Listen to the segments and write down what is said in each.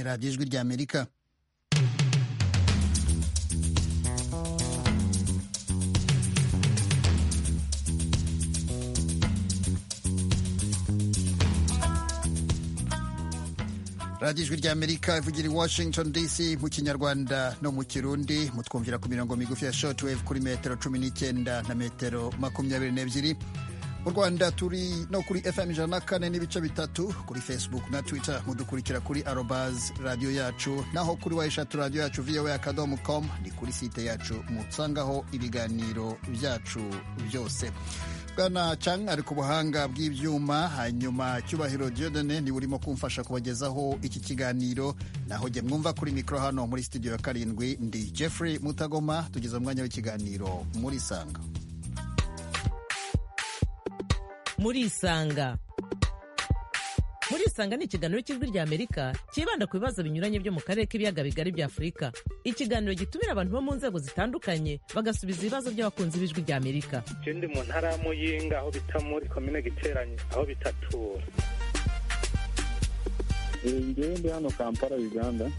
radiyo ijwi ry'amerika radiyo ijwi ry'amerika ivugira i washington dc mu kinyarwanda no mu kirundi mutwumvira ku mirongo migufi ya shortwave kuri metero cumi n'icyenda na metero makumyabiri n'ebyiri mu rwanda turi no kuri fm ijana na kane n'ibice bitatu kuri facebook na twitter mudukurikira kuri arobaz radiyo yacu naho kuri wayishatu radiyo yacu voa akadomo com ni kuri site yacu musangaho ibiganiro byacu byose bwana cang ari ku buhanga bw'ibyuma hanyuma cyubahiro diodene niwe urimo kumfasha kubagezaho iki kiganiro naho jye mwumva kuri mikoro hano muri studio ya karindwi ndi jeffrey mutagoma tugeza umwanya w'ikiganiro muri sanga muri isanga muri isanga ni ikiganiro cy'ijwi ry'amerika cyibanda ku bibazo binyuranye byo mu karere k'ibiyaga bigari bya afurika ikiganiro gitumira abantu bo mu nzego zitandukanye bagasubiza ibibazo by'abakunzi b'ijwi ry'amerika ikindi mu ntara ya muyinga aho bita muri komine giteranye aho bitatura ngewe ndi hano kampala uganda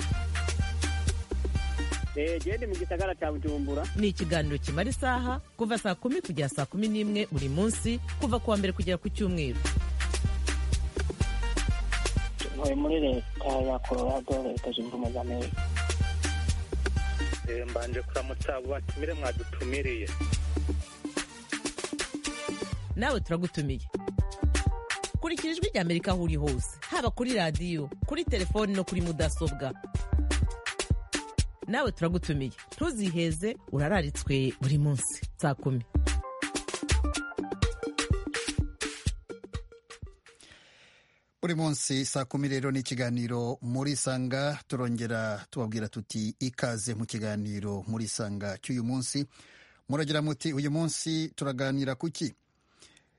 gende mu gisagara cya bujumbura ni ikiganiro kimara isaha kuva saa kumi kugera saa kumi n'imwe buri munsi kuva ku wa mbere kugera ku cyumweru ntuye muri leta ya colorado leta zunze ubumwe za amerika mbanje kuramutsa abo batumire mwadutumiriye nawe turagutumiye kurikira ijwi rya amerika aho uri hose haba kuri radiyo kuri telefoni no kuri mudasobwa nawe turagutumiye ntuziheze urararitswe buri munsi saa kumi buri munsi saa kumi rero ni ikiganiro muri sanga turongera tubabwira tuti ikaze mu kiganiro muri sanga cy'uyu munsi muragira muti uyu munsi turaganira kuki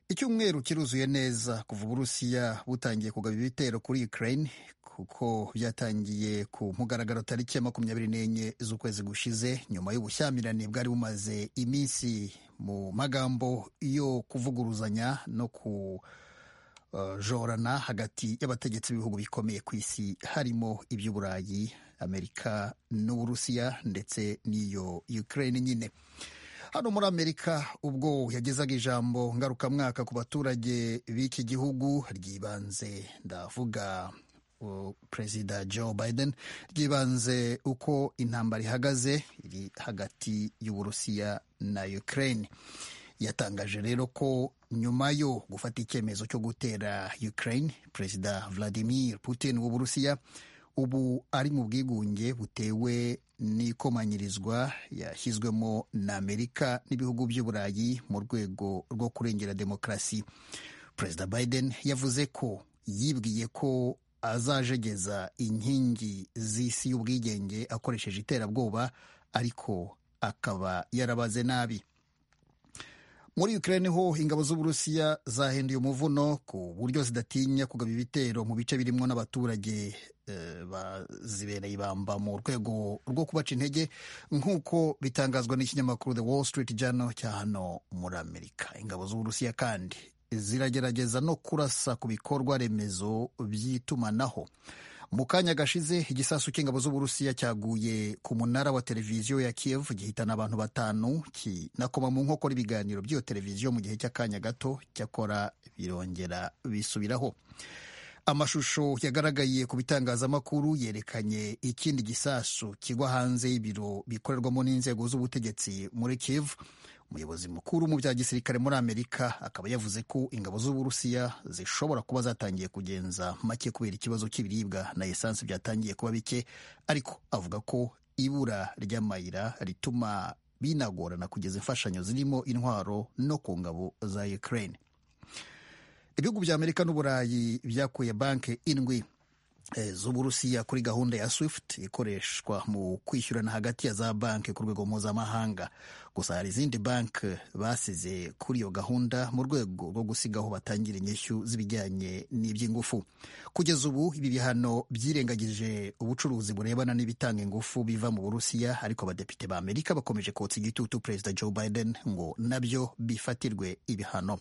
icyumweru kiruzuye neza kuva uburusiya butangiye kugaba ibitero kuri ukraine kuko byatangiye ku mugaragaro tariki ya makumyabiri n'enye z'ukwezi gushize nyuma y'ubushyamirane bwari bumaze iminsi mu magambo yo kuvuguruzanya no kujorana hagati y'abategetsi b'ibihugu bikomeye ku isi harimo iby'uburayi amerika n'uburusiya ndetse n'iyo ukraine nyine hano muri amerika ubwo yagezaga ijambo ngarukamwaka ku baturage b'iki gihugu ryibanze ndavuga uh, perezida joe biden ryibanze uko intambara ihagaze iri hagati y'uburusiya na ukraine yatangaje rero ko nyuma yo gufata icyemezo cyo gutera ukraine perezida vladimir putin w'uburusiya ubu ari mu bwigunge butewe n'ikomanyirizwa yashyizwemo na amerika n'ibihugu by'uburayi mu rwego rwo kurengera demokarasi perezida biden yavuze ko yibwiye ko azajegeza inkingi z'isi y'ubwigenge akoresheje iterabwoba ariko akaba yarabaze nabi muri Ukraine ho ingabo z'uburusiya zahinduye umuvuno ku buryo zidatinya kugaba ibitero mu bice birimwo n'abaturage e, bazibereye ibamba mu rwego rwo kubaca intege nk'uko bitangazwa n'ikinyamakuru The Wall Street Journal cya hano muri Amerika ingabo z'uburusiya kandi ziragerageza no kurasa ku bikorwa remezo by'itumanaho mu kanya gashize igisasu cy'ingabo z'uburusiya cyaguye ku munara wa televiziyo ya Kiev gihitana abantu batanu kinakoma mu nkokora ibiganiro by'iyo televiziyo mu gihe cy'akanya gato cyakora birongera bisubiraho amashusho yagaragaye ku bitangazamakuru yerekanye ikindi gisasu kigwa hanze y'ibiro bikorerwamo n'inzego z'ubutegetsi muri Kiev umuyobozi mukuru mu bya gisirikare muri amerika akaba yavuze ko ingabo z'uburusiya zishobora kuba zatangiye kugenza make kubera ikibazo cy'ibiribwa na esansi byatangiye kuba bike ariko avuga ko ibura ry'amayira rituma binagorana kugeza imfashanyo zirimo intwaro no ku ngabo za ukraine ibihugu bya amerika n'uburayi byakuye banki indwi z'uburusiya kuri gahunda ya swift ikoreshwa mu kwishyurana hagati ya za banki ku rwego mpuzamahanga gusa hari izindi banki basize kuri iyo gahunda mu rwego rwo gusigaho batangira inyishyu z'ibijyanye n'iby'ingufu kugeza ubu ibi bihano byirengagije ubucuruzi burebana n'ibitanga ingufu biva mu burusiya ariko abadepite ba amerika bakomeje kotsa igitutu perezida joe biden ngo nabyo bifatirwe ibihano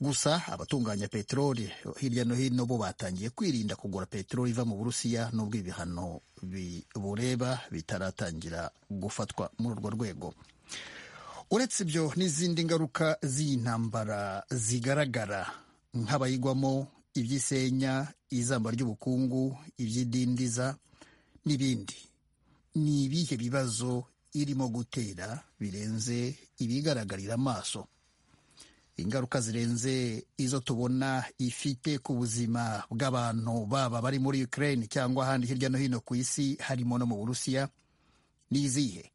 gusa abatunganya peteroli hirya no hino bo batangiye kwirinda kugura peteroli iva mu burusiya n'ubwo ibihano bibureba bitaratangira gufatwa muri urwo rwego uretse ibyo n'izindi ngaruka z'intambara zigaragara nk'abayigwamo iby'isenya izamba ry'ubukungu iby'idindiza n'ibindi ni ibihe bibazo irimo gutera birenze ibigaragarira amaso ingaruka zirenze izo tubona ifite ku buzima bw'abantu baba bari muri Ukraine cyangwa ahandi hirya no hino ku isi harimo no mu burusiya ni izihe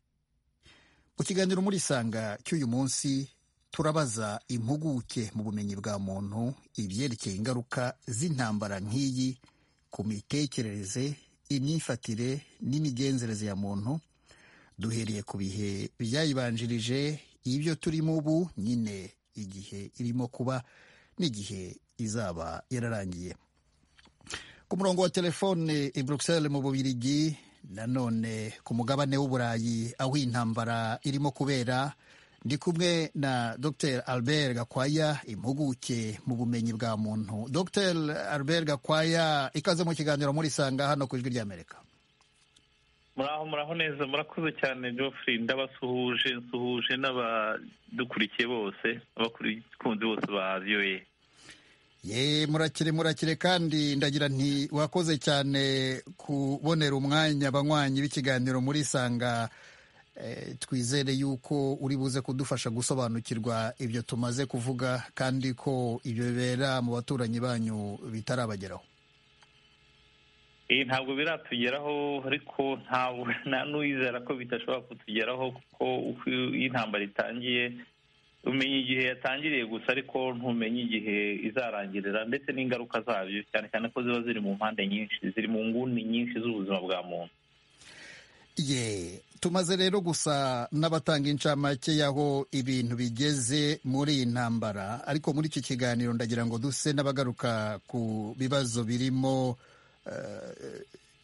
mu kiganiro muri sanga cy'uyu munsi turabaza impuguke mu bumenyi bwa muntu ibyerekeye ingaruka z'intambara nk'iyi ku mitekerereze imyifatire n'imigenzereze ya muntu duhereye ku bihe byayibanjirije ibyo turimo ubu nyine igihe irimo kuba n'igihe izaba yararangiye ku murongo wa telefone i Bruxelles mu bubirigi nanone ku mugabane w'uburayi aho intambara irimo kubera ndi kumwe na dr albert gakwaya impuguke mu bumenyi bwa muntu dr albert gakwaya ikaze mu kiganiro muri sanga hano ku ijwi ry'amerika muraho muraho neza murakoze cyane geoffrey ndabasuhuje nsuhuje n'abadukurikiye bose abakunzi bose ba voa ye murakire murakire kandi ndagira nti wakoze cyane kubonera umwanya abanywanyi b'ikiganiro muri sanga twizere yuko uri buze kudufasha gusobanukirwa ibyo tumaze kuvuga kandi ko ibyo bibera mu baturanyi banyu bitarabageraho ntabwo biratugeraho ariko ntabwo nta n'uwizera ko bidashobora kutugeraho kuko uko iyo intambara itangiye umenya igihe yatangiriye gusa ariko ntumenye igihe izarangirira ndetse n'ingaruka zabyo cyane cyane ko ziba ziri mu mpande nyinshi ziri mu nguni nyinshi z'ubuzima bwa muntu ye tumaze rero gusa n'abatanga incamake y'aho ibintu bigeze muri iyi ntambara ariko muri iki kiganiro ndagira ngo duse n'abagaruka ku bibazo birimo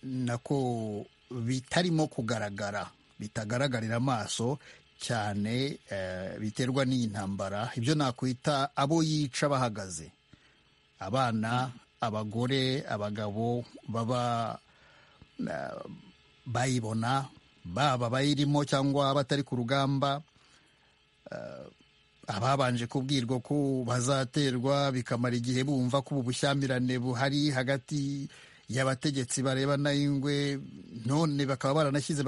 nako bitarimo kugaragara bitagaragarira amaso cyane biterwa n'iyi ntambara ibyo nakwita abo yica bahagaze abana abagore abagabo baba bayibona baba bayirimo cyangwa abatari ku rugamba ababanje kubwirwa ko bazaterwa bikamara igihe bumva ko ubu bushyamirane buhari hagati y'abategetsi barebana ingwe none bakaba baranashyize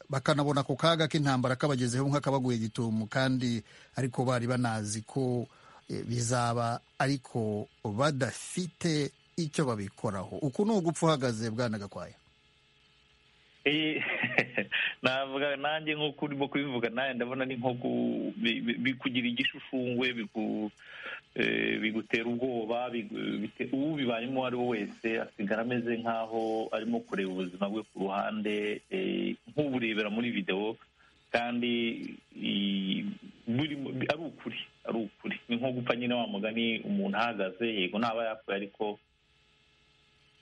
bakanabona ako kaga k'intambara kabagezeho nk'akabaguye gitumu kandi ariko bari banazi ko bizaba ariko badafite icyo babikoraho uku ni ugupfa uhagaze bwana gakwaya navuga nanjye nk'uko urimo kubivuga nawe ndabona ni nko bikugira igishushushungwe bigutera ubwoba uwo bibayemo uwo ari we wese asigara ameze nk'aho arimo kureba ubuzima bwe ku ruhande nk'uburebera muri videwo kandi ari ukuri ari ukuri ni nko gupfa nyine wa mugani umuntu ahagaze yego ntaba yapfuye ariko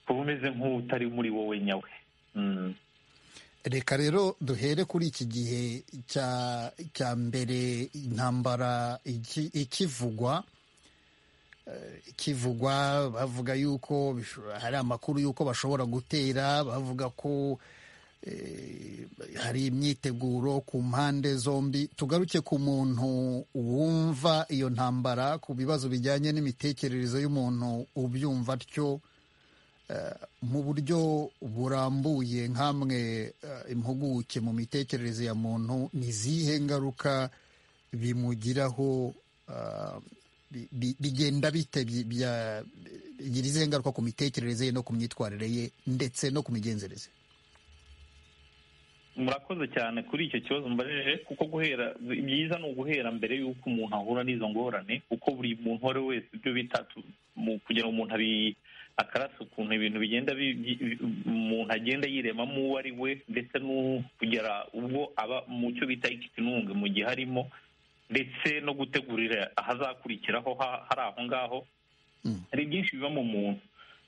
kuba umeze nk'utari muri wowe nyawe reka rero duhere kuri iki gihe cya mbere intambara ikivugwa ikivugwa bavuga yuko hari amakuru y'uko bashobora gutera bavuga ko hari imyiteguro ku mpande zombi tugaruke ku muntu wumva iyo ntambara ku bibazo bijyanye n'imitekerereze y'umuntu ubyumva atyo mu buryo burambuye nk'amwe impuguke mu mitekerereze ya muntu ni izihe ngaruka bimugiraho bigenda bite bigira izihe ngaruka ku mitekerereze ye no ku myitwarire ye ndetse no ku migenzereze murakoze cyane kuri icyo kibazo mbajije kuko guhera byiza ni uguhera mbere y'uko umuntu ahura n'izo ngorane kuko buri muntu uwo ari we wese ibyo bita kugira ngo umuntu abi akarasa ukuntu ibintu bigenda umuntu agenda yiremamo uwo ari we ndetse no kugera ubwo aba mu cyo bita ikitununga mu gihe arimo ndetse no gutegurira ahazakurikiraho hari aho ngaho hari byinshi biba mu muntu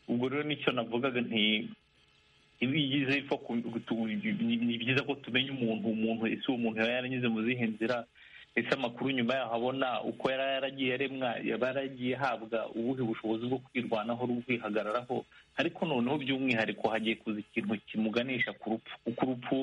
ubwo rero nicyo navugaga nti ibigize ni byiza ko tumenya umuntu umuntu ese uwo muntu yaba yaranyuze mu zihe nzira ese amakuru nyuma yaho abona uko yari yaragiye aremwa yaba yaragiye ahabwa ubuhe bushobozi bwo kwirwanaho no kwihagararaho ariko noneho by'umwihariko hagiye kuza ikintu kimuganisha ku rupfu kuko urupfu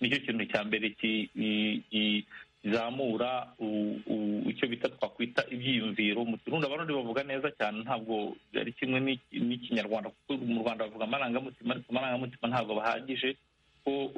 nicyo kintu cya mbere ki- i- i- kizamura u- u- icyo bita twakwita ibyiyumviro mu kirundi abarundi bavuga neza cyane ntabwo ari kimwe n'iki- n'ikinyarwanda kuko mu rwanda bavuga amarangamutima ariko amarangamutima ntabwo bahagije ko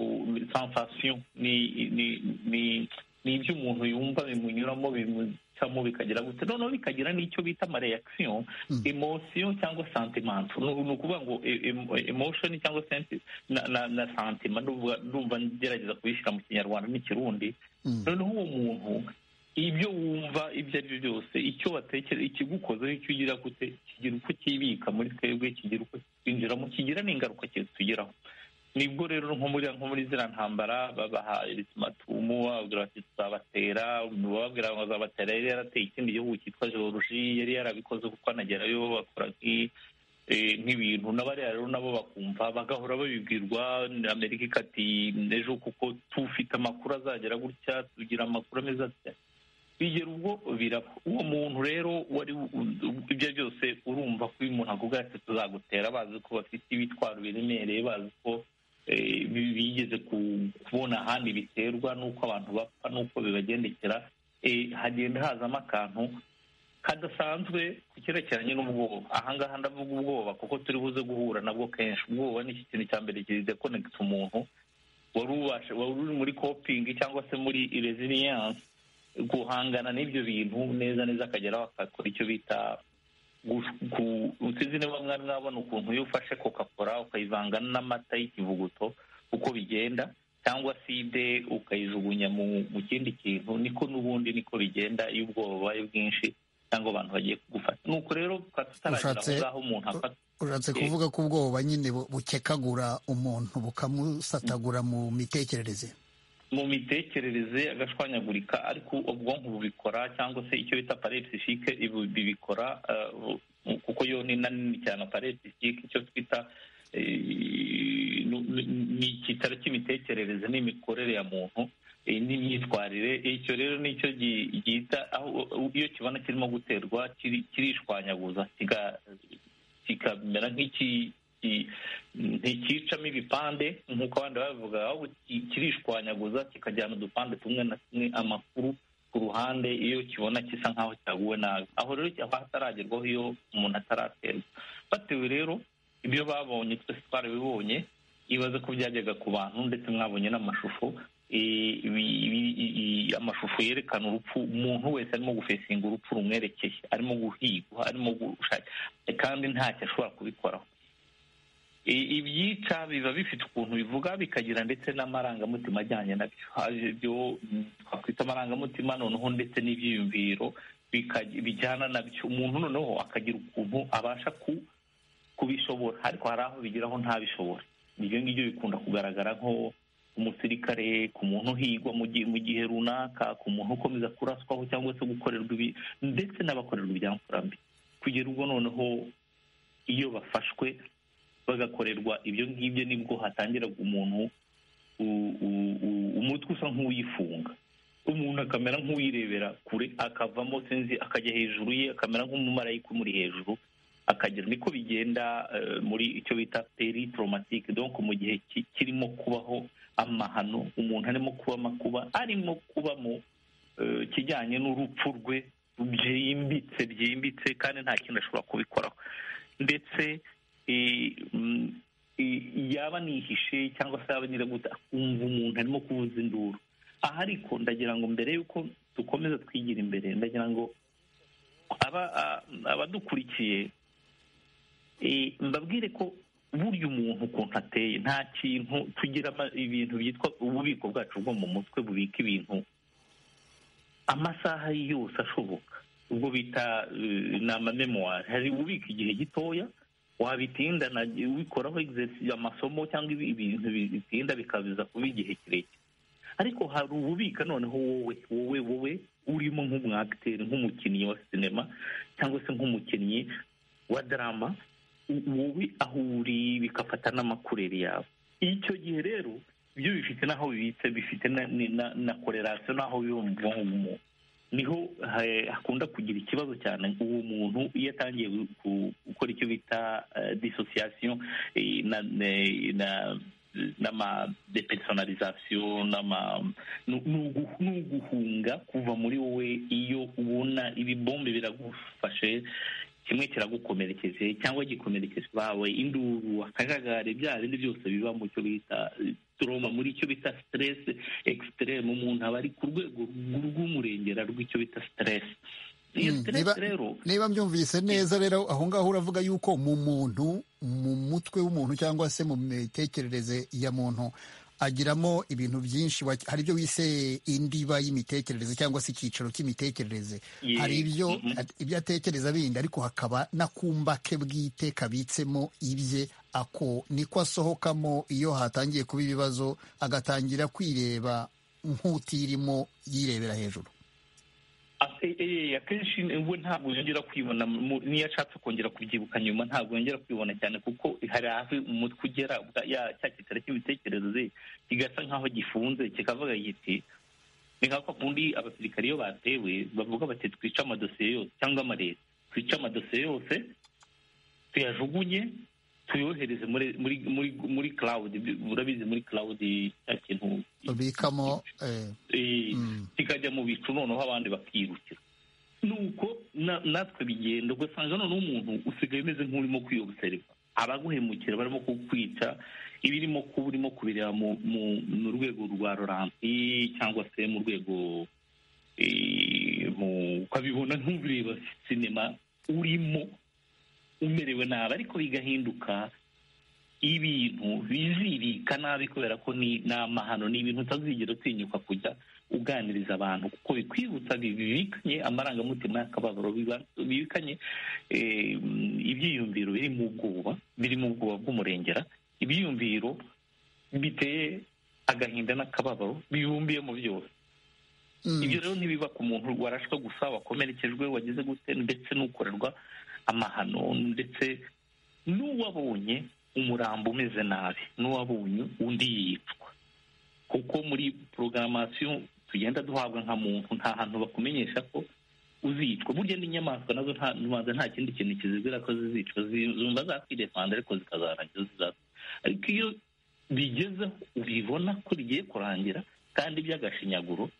sensation ni ni- ni ni ibyo umuntu yumva bimunyuramo bimucamo bikagera gute noneho bikagira n'icyo bita amareaction Mm. emotion cyangwa sentiment ni ni ukuvuga ngo e- em- emotion cyangwa senti- na- na na sentiment ndumva ndumva ngerageza kubishyira mu kinyarwanda n'ikirundi Mm. noneho uwo muntu ibyo wumva ibyo ari byo byose icyo watekereza ikigukozeho icyo ugira gute kigira uko kibika muri twebwe kigira uko kwinjiramo kigira n'ingaruka kitugeraho nibwo rero nko muri nko muri ziriya ntambara babaha erizimatumu bababwira bati tuzabatera bababwira ngo azabatera yari yarateye ikindi gihugu cyitwa jeworuji yari yarabikoze kuko anagerayo bakora nk'i- eh, nk'ibintu n'abariya rero nabo bakumva bagahora babibwirwa amerika ikati ejo kuko tufite amakuru azagera gutya tugira amakuru ameze atya bigera ubwo biraba uwo muntu rero wari ibyo byose urumva ko uyu muntu akubwira ati tuzagutera bazi ko bafite ibitwaro biremereye bazi ko eh, bi- bigeze ku- kubona ahandi biterwa n'uko abantu bapfa n'uko bibagendekera Eh, hagenda hazamo akantu kadasanzwe ku cyerekeranye n'ubwoba ahangaha ndavuga ubwoba kuko turi buze guhura nabwo kenshi ubwoba ni iki kintu cya mbere kidekonegita umuntu wari ubasha wari uri muri kopingi cyangwa se muri resiliyanse guhangana n'ibyo bintu neza neza akageraho akakora icyo bita gu- ku- sinzi niba mwari mwabona ukuntu iyo ufashe kokakora ukayivanga n'amata y'ikivuguto uko bigenda cyangwa side ukayijugunya mu mu kindi kintu niko n'ubundi niko bigenda iyo ubwoba bubaye bwinshi cyangwa abantu bagiye kugufata nuko rero tukaba tutaragera aho Ushatse- ngaho umuntu afata ushatse Eh. kuvuga ko ubwoba nyine bu- bukekagura umuntu bukamusatagura mu mitekerereze mu mitekerereze agashwanyagurika ariko ubwonko bubikora cyangwa se icyo bita parepsishike bibikora eh, bu- kuko yo ni nanini cyane parepsishike icyo twita eh, nu- nu- ni icyicaro cy'imitekerereze n'imikorere ya muntu eh, n'imyitwarire icyo rero nicyo gi- gihita aho iyo kibona kirimo guterwa kiri- kirishwanyaguza kiga- kikamera nk'iki ki- ntikicamo ibipande nk'uko abandi babivuga ahubwo ki- kirishwanyaguza kikajyana udupande tumwe na tumwe amakuru ku ruhande iyo kibona gisa nk'aho cyaguwe nabi aho rero haba hataragerwaho iyo umuntu ataraterwa batewe rero ibyo babonye twese twarabibonye ibaze ko byajyaga ku bantu ndetse mwabonye n'amashusho Eh, ibi- ibi- i- amashusho yerekana urupfu umuntu wese arimo gufesinga urupfu rumwerekeye arimo guhigwa arimo gushaka kandi ntacyo ashobora kubikoraho I- ibyica biba bifite ukuntu bivuga bikagira ndetse n'amarangamutima ajyanye nabyo Haje ibyo mm, twakwita amarangamutima noneho ndetse n'ibyiyumviro bikaj- bijyana nabyo umuntu noneho akagira ukuntu abasha ku kubishobora ariko hari aho bigeraho ntabishobore ibyo ngibyo bikunda kugaragara nko ku musirikare ku muntu uhigwa mu gihe mu gihe runaka ku muntu ukomeza kuraswaho cyangwa se gukorerwa ibi ndetse n'abakorerwa ibyamfurambi kugera ubwo noneho iyo bafashwe bagakorerwa ibyo ngibyo nibwo hatangira umuntu u- u- u- umutwe usa nk'uwifunga umuntu akamera nk'uwirebera kure akavamo sinzi akajya hejuru ye akamera nk'umumarayika umuri hejuru akagira niko bigenda eh, muri icyo bita peri traumatique donc mu gihe ki- kirimo kubaho amahano umuntu arimo kuba amakuba arimo kubamo eh, kijyanye n'urupfu rwe byimbitse byimbitse kandi nta kintu ashobora kubikoraho ndetse eh, mm, eh, yaba nihishe cyangwa se yaba nyiraguta akumva umuntu arimo kuvuza induru aha ariko ndagira ngo mbere y'uko dukomeza twigira imbere ndagira ngo aba- a- abadukurikiye eh, mbabwire ko burya umuntu ukuntu ateye nta kintu tugira ama- ibintu byitwa ububiko bwacu bwo mu mutwe bubika ibintu amasaha yose ashoboka ubwo bita eh, ni amamemuwari hari ububika igihe gitoya wabitindana ubikoraho exercice, amasomo cyangwa ibi- ibintu bitinda bikabiza kuba igihe kirekire ariko hari ububika noneho wowe wowe wowe urimo nk'umwagiteri nk'umukinnyi wa sinema cyangwa se nk'umukinnyi wa darama u- wowe aho uri bigafata n'amakureri yawe icyo gihe rero ibyo bifite n'aho bibitse bifite na, ni- na, na korerasiyo n'aho biba mu bwonko bw'umuntu niho ha- hakunda kugira ikibazo cyane uwo muntu iyo atangiye gu- gukora icyo bita disosiyasiyo na eh, na- n'ama depersonalization n'ama ni ugu- ni uguhunga kuva muri wowe iyo ubona ibibombe biragufashe kimwe kiragukomerekeje cyangwa gikomerekeje bawe induru akajagari bya bindi byose biba mu cyo bita turoma muri icyo bita stress extreme umuntu aba ari ku rwego rw'umurengera rw'icyo bita stress iyo Mm, stress niba- rero niba mbyumvise neza rero aho ngaho uravuga yuko mu muntu mu mutwe w'umuntu cyangwa se mu mitekerereze ya muntu agiramo ibintu byinshi wa- hari ibyo wise indiba y'imitekerereze cyangwa se icyiciro cy'imitekerereze Ye- hari ibyo mhm. ibyo atekereza bindi ariko hakaba n'akumba ke bwite kabitsemo ibye ako niko asohokamo iyo hatangiye kuba ibibazo agatangira kwireba nk'utirimo yirebera hejuru Ate- eh, akenshi we ntabwo yongera kwibona mu- niyo ashatse kongera kubyibuka nyuma ntabwo yongera kwibona cyane kuko hari aho umutwe ugera bwa- ya- cya kitare cy'ibitekerezo kigasa nk'aho gifunze kikavuga kiti ni nka kwa kundi abasirikare iyo batewe bavuga bati twice amadosiye yose cyangwa amareta twice amadosiye yose tuyajugunye tuyohereze muri muri muri muri cloud urabizi muri cloud cya kintu babikamo eh, eh, Mm. kikajya mu bicu noneho abandi bakirukira nuko na- natwe bigenda ugasanga noneho umuntu usigaye umeze nk'urimo kwiyobuseriva abaguhemukira barimo kukwica ibirimo kuba urimo kubireba mu mu- mu rwego rwa roranti cyangwa se mu rwego eh, mu- ukabibona nk'ubireba sinema urimo umerewe nabi ariko bigahinduka ibintu bizirika nabi kubera ko ni ni amahano ni ibintu utazigera utinyuka kujya uganiriza abantu kuko bikwibutsa bi- bibikanye amarangamutima y'akababaro biba- bibikanye eh, ibyiyumviro biri mu bwoba biri mu bwoba bw'umurengera ibyiyumviro biteye agahinda n'akababaro bibumbiyemo byose mm. ibyo rero ntibiba ku muntu warashwe gusa wakomerekejwe wagize gute ndetse n'ukorerwa amahano ndetse n'uwabonye umurambo umeze nabi n'uwabonye undi yicwa kuko muri porogaramasiyo tugenda duhabwa nka muntu nta hantu bakumenyesha ko uzicwa burya n'inyamaswa nazo nta rubanda nta kindi kintu kizibwira ko zizicwa zi- zumva zakwidefanda ariko zikazarangira zizapfa ariko iyo bigezeho ubibona ko rigiye kurangira kandi by'agashinyaguro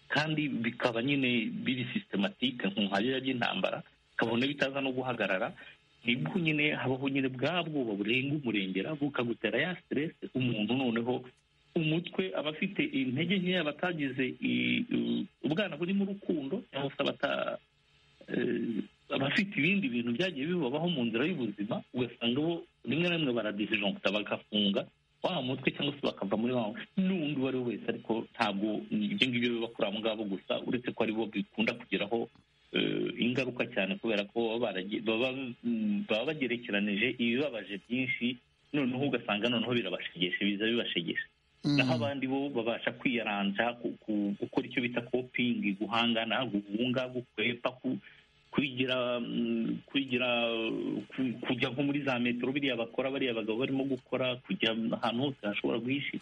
kandi bikaba nyine biri sistematike nkuharira by'intambara kabone bitaza no guhagarara nibwo nyine habaho nyine bwa bwoba burenga umurengera bukagutera ya stress umuntu noneho umutwe aba afite intege nkeya abatagize i- u- ubwana burimo urukundo cyangwa se abata eh, abafite ibindi bintu byagiye bibabaho mu nzira y'ubuzima ugasanga bo rimwe na rimwe baradizijonguta bagafunga wa mutwe cyangwa se bakava muri wa n'undi uwo ari we wese ariko ntabwo ibyo ngibyo biba kuri abo ngabo gusa uretse ko ari bo bikunda kugeraho eh, ingaruka cyane kubera ko baba barage- baba mm, baba bagerekeranije ibibabaje byinshi noneho ugasanga noneho birabashegeshe biza bibashegeshe naho abandi bo babasha kwiyaranja ku- ku- gukora icyo bita kopingi guhangana guhunga gukwepa ku- kwigira mm, kwigira uh, ku- kujya nko muri za metero biriya bakora bariya bagabo barimo gukora kujya ahantu hose hashobora guhisha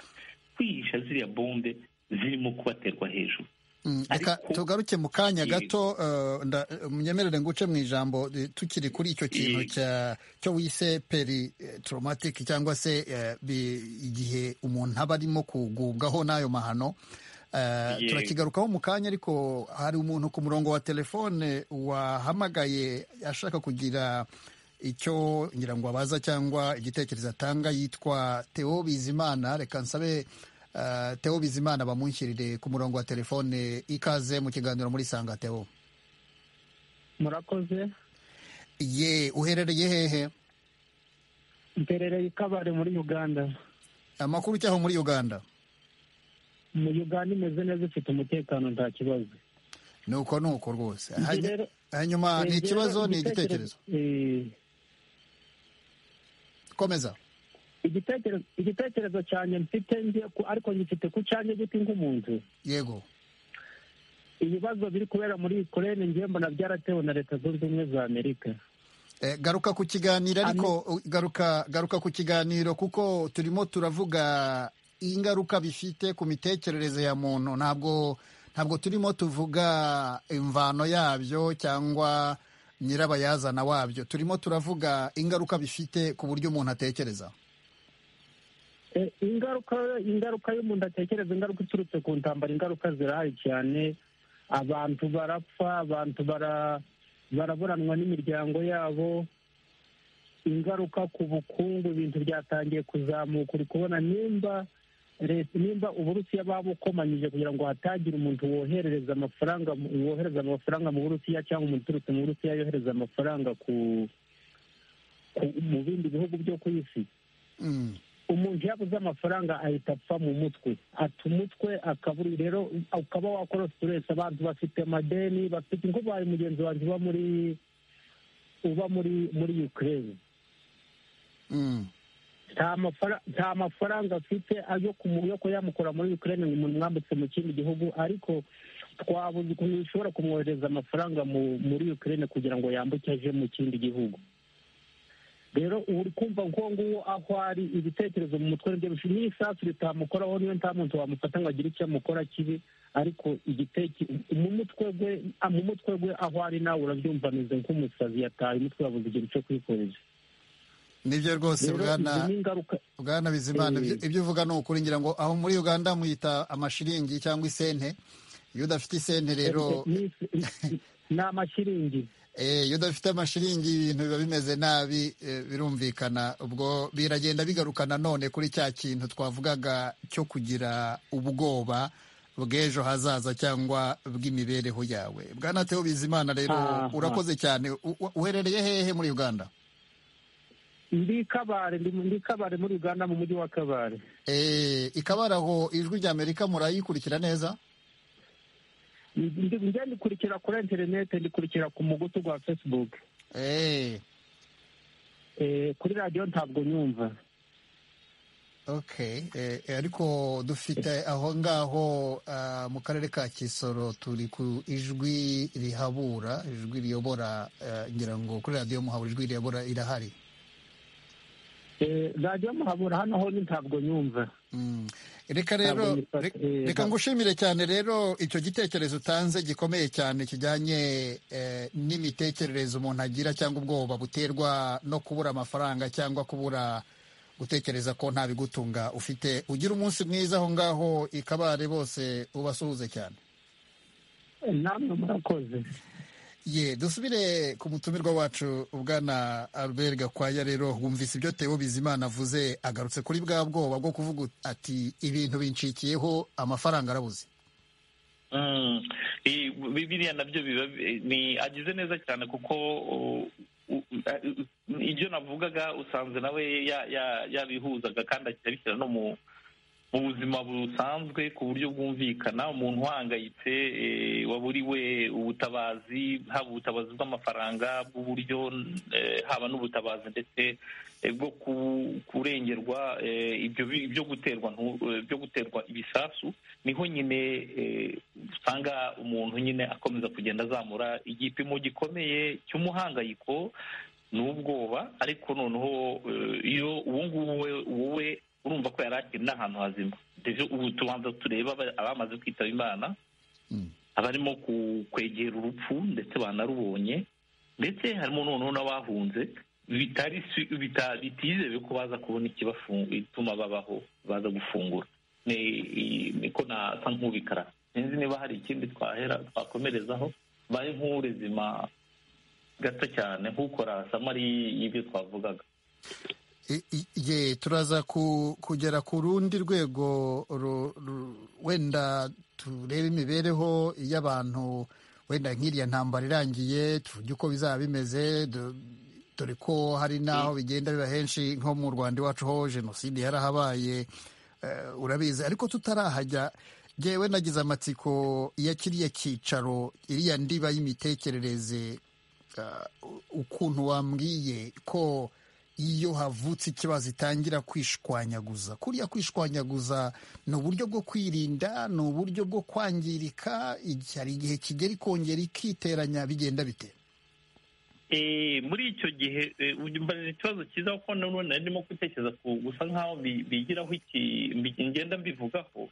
kwihisha ziriya bombe zirimo kubaterwa hejuru Mm, Reka Ariko- tugaruke mu kanya Ye- gato eh, nda- munyemerere nguce mu ijambo eh, tukiri kuri icyo kintu Ye- cya- cyo wise peri eh, traumatic cyangwa se eh, bi- igihe umuntu aba arimo kugubwaho n'ayo mahano Eh, Ye- turakigarukaho mu kanya ariko hari umuntu ku murongo wa telefone wahamagaye ashaka kugira icyo ngira ngo abaza cyangwa igitekerezo atanga yitwa Theo Bizimana reka nsabe eh, Theo Bizimana bamunshyirire ku murongo wa telefone ikaze mu kiganiro muri Sanga Theo murakoze ye uherereye hehe mperereye ikabare muri uganda amakuru cyaho muri Uganda mu uganda imeze neza ifite umutekano nta kibazo nuko nuko rwose Njye Hany- rero- hanyuma ni Eh, ikibazo rero ni igitekerezo eh, komeza igitekerezo igitekerezo cyanjye mfite njye ku- ariko ngifite ku cyanjye giti nk'umuntu yego ibibazo biri kubera muri ukurene njye mbona byaratewe na leta zunze ubumwe za amerika Eh, garuka ku kiganiro ariko u- garuka garuka ku kiganiro kuko turimo turavuga ingaruka bifite ku mitekerereze ya muntu ntabwo ntabwo turimo tuvuga imvano yabyo cyangwa nyirabayazana wabyo turimo turavuga ingaruka bifite ku buryo umuntu atekereza Eh, ingaruka ingaruka y'umuntu atekereza ingaruka iturutse ku ntambara ingaruka zirahari cyane abantu barapfa abantu bara- baraburanwa n'imiryango yabo ingaruka ku bukungu ibintu byatangiye kuzamuka uri kubona nimba leta nimba uburusiya babukomanyije kugira ngo hatagira umuntu woherereza amafaranga mu- wohereza amafaranga mu burusiya cyangwa umuntu uturutse mu burusiya yohereza amafaranga ku ku- mu bindi bihugu byo ku isi Mm. umuntu yabuze amafaranga ahita apfa mu mutwe ata umutwe akabura rero ukaba wakora siteresi abantu bafite amadeni bafite nk'ubaye mugenzi wanjye uba muri uba muri muri ukraine Mm. nta mafara- nta mafaranga afite ayo kumu- yo kuba yamukura muri ukraine ngo umuntu mwambutse mu kindi gihugu ariko twabuze ukuntu bishobora kumwohereza amafaranga mu- muri ukraine kugira ngo yambuke aje mu kindi gihugu rero ubu uri kumva nk'uwo nguwo aho ari ibitekerezo mu mutwe nibyo bishobora n'isasu ritamukoraho niyo nta muntu wamufata ngo agire icyo amukora kibi ariko igiteke mu mutwe gwe ah, mu mutwe gwe aho ari nawe urabyumva ameze nk'umusazi yataye umutwe yabuze ikintu cyo kwifuriza nibyo rwose rero izi bwana ni ingaruka bwana bizimana Eh. ibyo- ibyo uvuga ni ukuri ngira ngo aho muri uganda muyita amashiringi cyangwa isente iyo udafite isente rero Ni- ni- ni amashiringi Eh, iyo udafite amashiringi ibintu biba bimeze nabi eh, birumvikana ubwo biragenda bigaruka nanone kuri cya kintu twavugaga cyo kugira ubwoba bw'ejo hazaza cyangwa bw'imibereho yawe bwana Theo bizimana rero Aha. urakoze cyane U- u- uherereye hehe muri uganda ndi kabare ndi ndi kabare muri uganda mu mujyi wa kabare Eh, ikabaraho ijwi ry'amerika murayikurikira neza Ndi- njya ndikurikira kuri interinete ndikurikira ku mugutu rwa facebook Eh, Eh, kuri radiyo ntabwo nyumva okay Eh, eh, ariko dufite aho ngaho ah, mu karere ka kisoro turi ku ijwi rihabura ijwi riyobora eh, ngira ngo kuri radiyo muhabura ijwi riyobora irahari Eh, radiyo muhabura hano ho ni ntabwo nyumva Mm. reka Ntabwo rero nyifata- re- eh, reka ntabwo- ngushimire cyane rero icyo gitekerezo utanze gikomeye cyane kijyanye eh, n'imitekerereze umuntu agira cyangwa ubwoba buterwa no kubura amafaranga cyangwa kubura gutekereza ko nta bigutunga ufite ugira umunsi mwiza aho ngaho ikabare bose ubasuhuze cyane Eh, namwe murakoze ye dusubire ku mutumirwa wacu ubwana albert gakwaya rero wumvise ibyo teo bizimana avuze agarutse kuri bwa bwoba bwo kuvuga ati ibintu bincikiyeho amafaranga arabuze Mm. Eh, biriya nabyo biba eh, ni agize neza cyane kuko uh, u- u- uh, ibyo navugaga usanze nawe ya- ya- yabihuzaga kandi ajya abishyira no mu mu buzima busanzwe ku buryo bwumvikana umuntu uhangayitse eh, waburiwe ubutabazi haba ubutabazi bw'amafaranga bw'uburyo eh, haba n'ubutabazi ndetse eh, bwo ku- kurengerwa eh, ibyo bi- byo guterwa ntu- eh, byo guterwa ibisasu niho nyine eh, usanga umuntu nyine akomeza kugenda azamura igipimo gikomeye cy'umuhangayiko n'ubwoba ariko noneho eh, iyo ubu ngubu we- wowe urumva ko yari akiri n'ahantu hazima Ndetse ubu tubanza tureba aba- abamaze kwitaba imana Mm. abarimo ku- kwegera urupfu ndetse banarubonye ndetse harimo noneho n'abahunze bitari si- bita- bitizewe ko baza kubona ikibafunga ituma babaho baza gufungura Ni- i- niko nasa nk'ubikara sinzi niba hari ikindi twahera twakomerezaho baye nk'urezima gato cyane nk'ukora samari y'ibyo twavugaga I- i- ye turaza ku- kugera ku rundi rwego ru- ru- wenda turebe imibereho y'abantu wenda nk'iriya ntambara irangiye tuvuge uko bizaba bimeze du- dore ko hari n'aho bigenda biba henshi nko mu rwanda iwacu ho jenoside yarahabaye eh, urabizi ariko tutarahajya yewe nagize amatsiko ya kiriya cyicaro iriya ndiba y'imitekerereze eh, ukuntu wambwiye ko iyo havutse ikibazo itangira kwishwanyaguza kuriya kwishwanyaguza ni uburyo bwo kwirinda ni uburyo bwo kwangirika igihe- hari igihe kigera ikongera ikiteranya bigenda bite Eh, muri icyo gihe eh, uyu mba- ni ikibazo cyiza kuko nanone nari ndimo gutekereza ku gusa nk'aho bi- bigiraho iki mbi- ngenda mbivugaho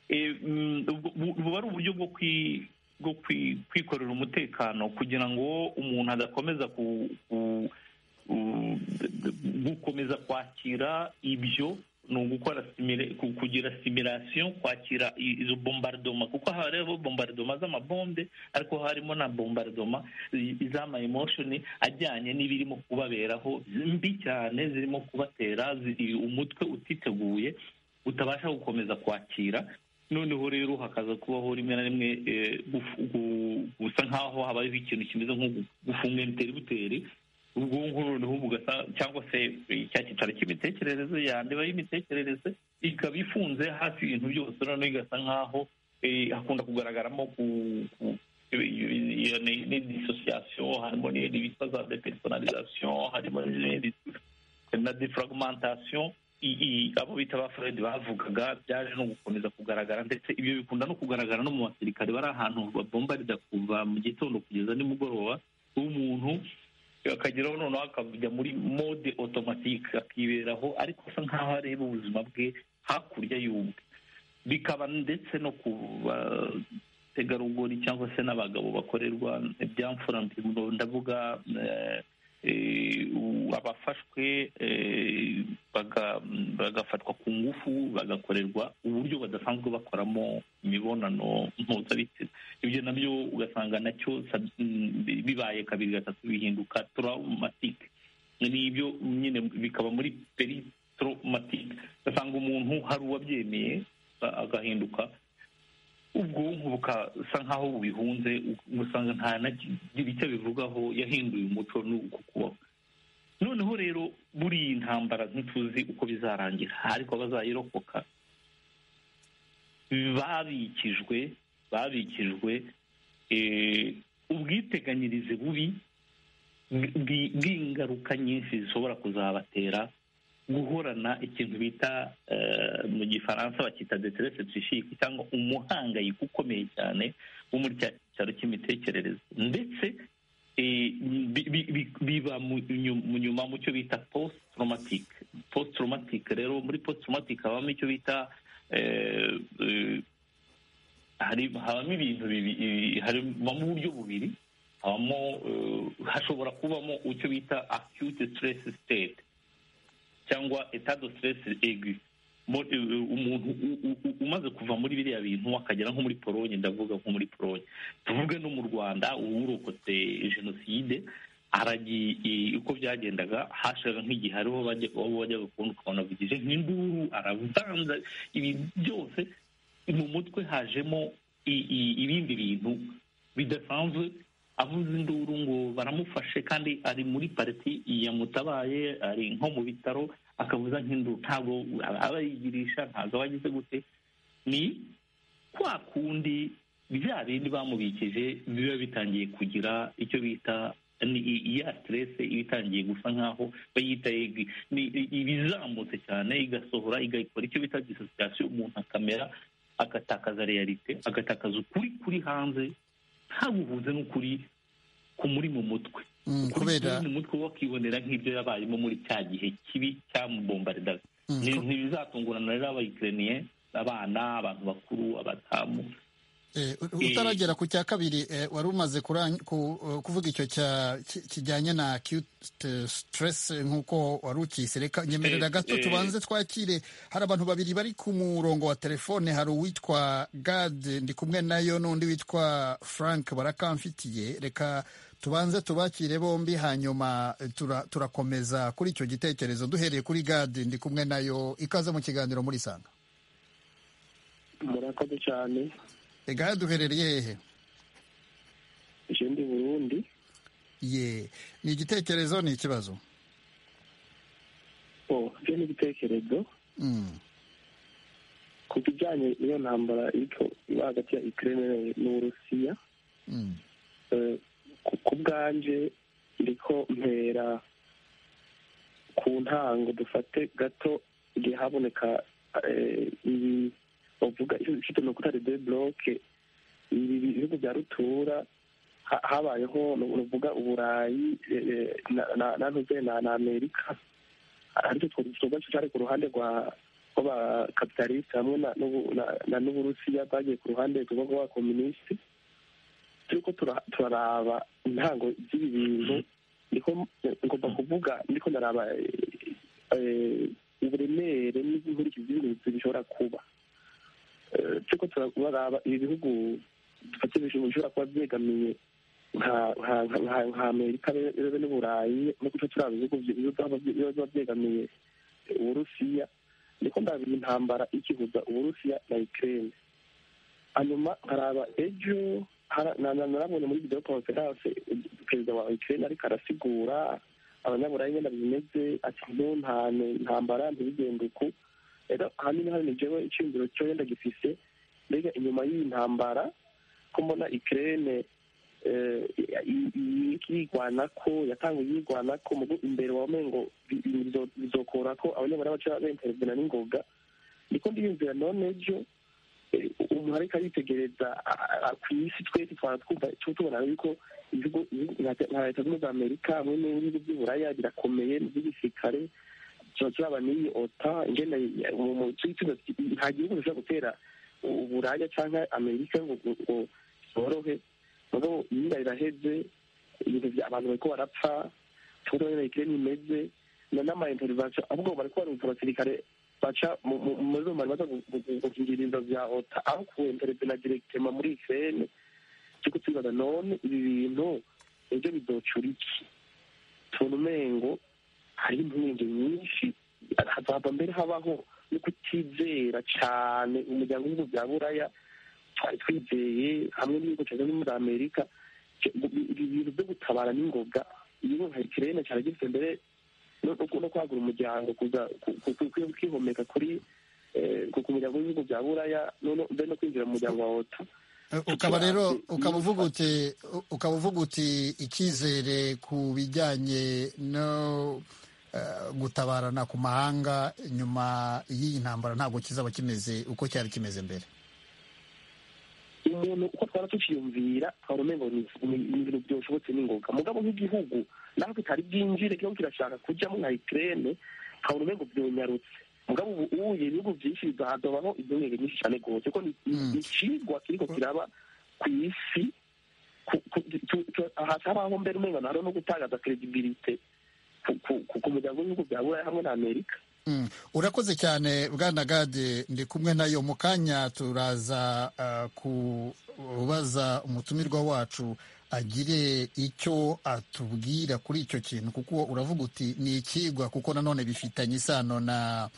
Eh, mm, bu- buba ari uburyo bwo kwi- bwo kwi- kwikorera umutekano kugira ngo umuntu adakomeza ku- ku- ku- gukomeza kwakira ibyo ni ugukora simile- ku- kugira similasiyo kwakira i- izo bombardoma kuko hariho bombardoma z'amabombe ariko harimo na bombardoma i- iz'amaemoshoni ajyanye n'ibirimo kubaberaho mbi cyane zirimo kubatera zi- umutwe utiteguye utabasha gukomeza kwakira noneho rero hakaza kubaho rimwe na rimwe eh, gufu- gu- gusa nk'aho habayeho ikintu kimeze nko gu- gufunga enteributeri ubwonko noneho bugasa cyangwa se eh, cya cyicaro cy'imitekerereze yandeba y'imitekerereze ikaba ifunze hafi ibintu byose noneho igasa nk'aho eh, hakunda kugaragaramo ku ku- iyo ni ni dissociation harimo n'ibindi bita za depersonalisation harimo n'ibindi na defragmentation i- i- abo bita ba Freud bavugaga byaje no gukomeza kugaragara ndetse ibyo bikunda no kugaragara no mu basirikare bari ahantu babombarida kuva mu gitondo kugeza nimugoroba w'umuntu akageraho noneho akajya muri mode automatique akiberaho ariko asa nkaho areba ubuzima bwe hakurya y'ubwe bikaba ndetse no ku bategarugori cyangwa se n'abagabo bakorerwa ibyamfura ndavuga eh, eh, u- abafashwe eh, baga- bagafatwa ku ngufu bagakorerwa uburyo badasanzwe bakoramo imibonano mpuzabitsina ibyo nabyo ugasanga nacyo sab- mm, bibaye kabiri gatatu bihinduka traumatique n'ibyo nyine bikaba muri peritraumatique ugasanga umuntu hari uwabyemeye a- agahinduka ubwonko bukasa nk'aho bubihunze ugasanga nta nagira icyo bivugaho yahinduye umuco n'uko kubaho noneho rero buriya intambara ntituzi uko bizarangira ariko abazayirokoka babikijwe babikijwe eh, ubwiteganyirize bubi bwi- bwi- bw'ingaruka nyinshi zishobora kuzabatera guhorana ikintu bita eh, mu gifaransa bakita deterese psychique cyangwa umuhangayiko ukomeye cyane wo muri cya cyaro cy'imitekerereze ndetse eh, bi- bi- bi- biba mu nyu- mu nyuma mu cyo bita post traumatic post traumatic rero muri post traumatic habamo icyo bita eh, eh, hari- habamo ibintu bibiri habamo uburyo bubiri habamo eh, hashobora kubamo icyo bita acute stress state cyangwa état de stress aigu Mo- e- e- umuntu u- u- u- umaze kuva muri biriya bintu akagera nko muri polonye ndavuga nko muri polonye tuvuge no mu rwanda uwurokotse jenoside aragiye i- uko byagendaga hashiraga nk'igihe hariho bajya baba bajyaga kubona ukabona avugije nk'induru aravanza ibi byose mu mutwe hajemo i- i- ibindi bintu bidasanzwe avuze induru ngo baramufashe kandi ari muri pariti yamutabaye ari nko mu bitaro akavuza nk'induru ntabwo aba yigirisha ntabwo aba agize gute ni kwa kundi bya bindi bamubikije biba bitangiye kugira icyo bita ni i- iya stress iba itangiye gusa nk'aho bayita egi. Ni i- ibizamutse cyane igasohora igakora icyo bita dissociation umuntu akamera agatakaza realite agatakaza ukuri kuri hanze ntaguhuze n'ukuri kumuri mu mutwe Mm, kubera mu mutwe we akibonera nk'ibyo yabayemo muri cya gihe kibi cyamubombardaga mm, ni ku- ntibizatungurana rero abayikereniye abana abantu bakuru abadamu eh, u- utaragera ku cya kabiri eh, wari umaze kurang- ku- eh, kuvuga icyo cya- ki- kijyanye na acute stress nk'uko wari ukise reka nyemerera Eh, gato eh. tubanze twakire hari abantu babiri bari ku murongo wa telefone hari uwitwa gade ndi kumwe nayo n'undi witwa frank barakamfitiye reka tubanze tubakire bombi hanyuma eh, tura- turakomeza kuri icyo gitekerezo duhereye kuri gade ndi kumwe nayo ikaze mu kiganiro muri sanga murakoze cyane gade duherereye hehe ikindi burundi ye ni igitekerezo ni ikibazo o byo ni ibitekerezo Mm. ku bijyanye n'iyo ntambara iriko iba hagati ya ukraine n'uburusiya Mm. eh, ku- ku bwanje iriko mpera ku ntango dufate gato igihe haboneka eh, ibi bavuga ifite nokutari de bloke ibi bihugu bya rutura ha- habayeho ruvuga uburayi eh, eh, na- na- na ntuze na na amerika ariko twoba cyari ku ruhande rwa ko ba kapitaliste hamwe na n'ubu- na- na n'uburusiya bagiye ku ruhande rwo kuba komunisite turiko tura- turaraba intango z'ibi bintu niko ngomba kuvuga ndiko ndaraba eh, eh, uburemere n'inkurikizi z'ibintu bishobora kuba Eh, turiko turaraba ibi bihugu dufate bishobora kuba byegamiye nka- nka- nka nka- nka amerika be- be- be n'uburayi no guca turaba ibihugu byi- biba- biba biba byegamiye uburusiya niko ndabira intambara ikihuza uburusiya na ukraine hanyuma nkaraba ejo hara- na- na- narabonye muri video conference perezida wa ukraine ariko arasigura abanyaburayi nyine bimeze ati ntu ntane intambara ntibigende uku rero ahanini hano ni jewe iciyumviro cyo yenda gifise mbega inyuma y'iyi ntambara ko mbona ukraine eh, i- i- yigwana ko yatanguye yigwana ko mugo imbere wamengo bizokora ko abanyaburayi baca bemperezana n'ingoga niko ndiyumvira none ejo eh, umuntu ariko aritegereza a- a- ku isi twese twaba twumva tu- tubona yuko ibihugu ibihugu nka- nka leta zunze ubumwe za amerika hamwe n'ibihugu by'uburaya birakomeye mu by'igisirikare turaba n'iyi ota ingene mu- mu- tu- tu- nta gihugu gishobora gutera u- uburaya cyangwa amerika ngo ngo- ngo zorohe rero imyenda iraheze ibintu bya abantu bariko barapfa tuba nyine ikirere imeze na n'amainterivasiyo ahubwo bariko barumva abasirikare baca mu- mu- muri zo mari baza gu- gu- gukingira inzo bya ota aho kuwentereza na diregitema muri ikirere cyo tubibaza none ibi bintu ejo bizocura iki tubona umengo hari impungenge nyinshi hazava mbere habaho no kutizera cane umuryango w'ibihugu bya buraya twari twizeye hamwe n'ibihugu cyane muri amerika ibi bintu byo gutabara n'ingoga igihugu nka ikirene cyari gifite mbere no no- no kwagura umuryango kuza ku- ku- ku- ku- kwihomeka kuri eh, ku ku muryango w'ibihugu bya buraya no- no- mbere no kwinjira mu muryango wa ota ukaba rero ukaba uvuga uti ukaba uvuga uti icyizere ku bijyanye no eh, gutabarana ku mahanga nyuma y'iyi ntambara ntabwo kizaba kimeze uko cyari kimeze mbere umuntu uko twaba tukiyumvira twaba umengo ni ni- ni ibintu byoshobotse n'ingoga mugabo nk'igihugu naho bitari bwinjire kirimo kirashaka kujyamo nka ikirere twaba umengo byonyarutse mugabo ubu uye ibihugu byinshi bizahadobaho ibyongenge nyinshi cyane rwose kuko ni- ni Mm. ikigwa kiriko kiraba ku isi ku- ku- tu- tu- aha habaho mbere umengo nahari no gutagaza credibility ku- ku- ku- ku muryango w'ibihugu bya burayi hamwe na amerika Mm. urakoze cyane bwana gade ndi kumwe nayo mu kanya turaza eh, kubaza umutumirwa wacu agire icyo atubwira kuri icyo kintu kuko uravuga uti ni ikigwa kuko nanone bifitanye isano na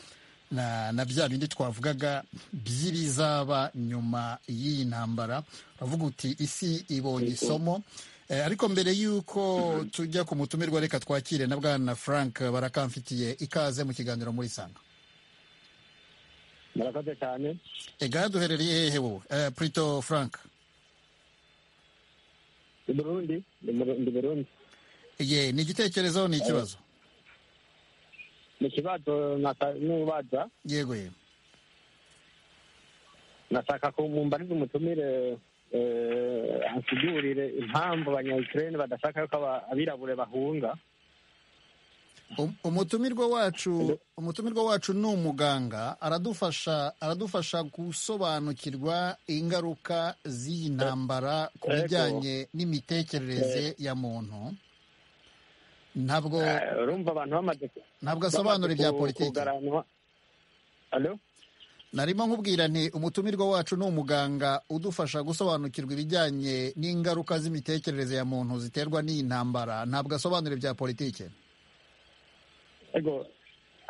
na, na bya bindi twavugaga by'ibizaba nyuma y'iyi ntambara uravuga uti isi ibonye isomo Eh, ariko mbere y'uko tujya ku mutumirwa reka twakire na bwana frank barakamfitiye ikaze mu kiganiro muri sanga murakoze cyane egahe duherereye hehe wowe Eh, prito frank ni burundi ni Buru- ni burundi ye ni igitekerezo ni ikibazo mu kibazo n'ubaza yego yego nashaka ko mumbariza umutumire eh, ansigurire impamvu abanyayikirene badashaka yuko aba- abirabure bahunga Um- umutumirwa wacu umutumirwa wacu ni umuganga aradufasha aradufasha gusobanukirwa ingaruka z'iyi ntambara ku Ego. bijyanye n'imitekerereze ya muntu ntabwo Eh, urumva abantu bamaze ku- ntabwo asobanura bamaze ibya ku- politiki kugaranwa alo narimo nkubwira nti umutumirwa wacu ni umuganga udufasha gusobanukirwa ibijyanye n'ingaruka z'imitekerereze ya muntu ziterwa n'iyi ntambara ntabwo asobanura ibya politiki ego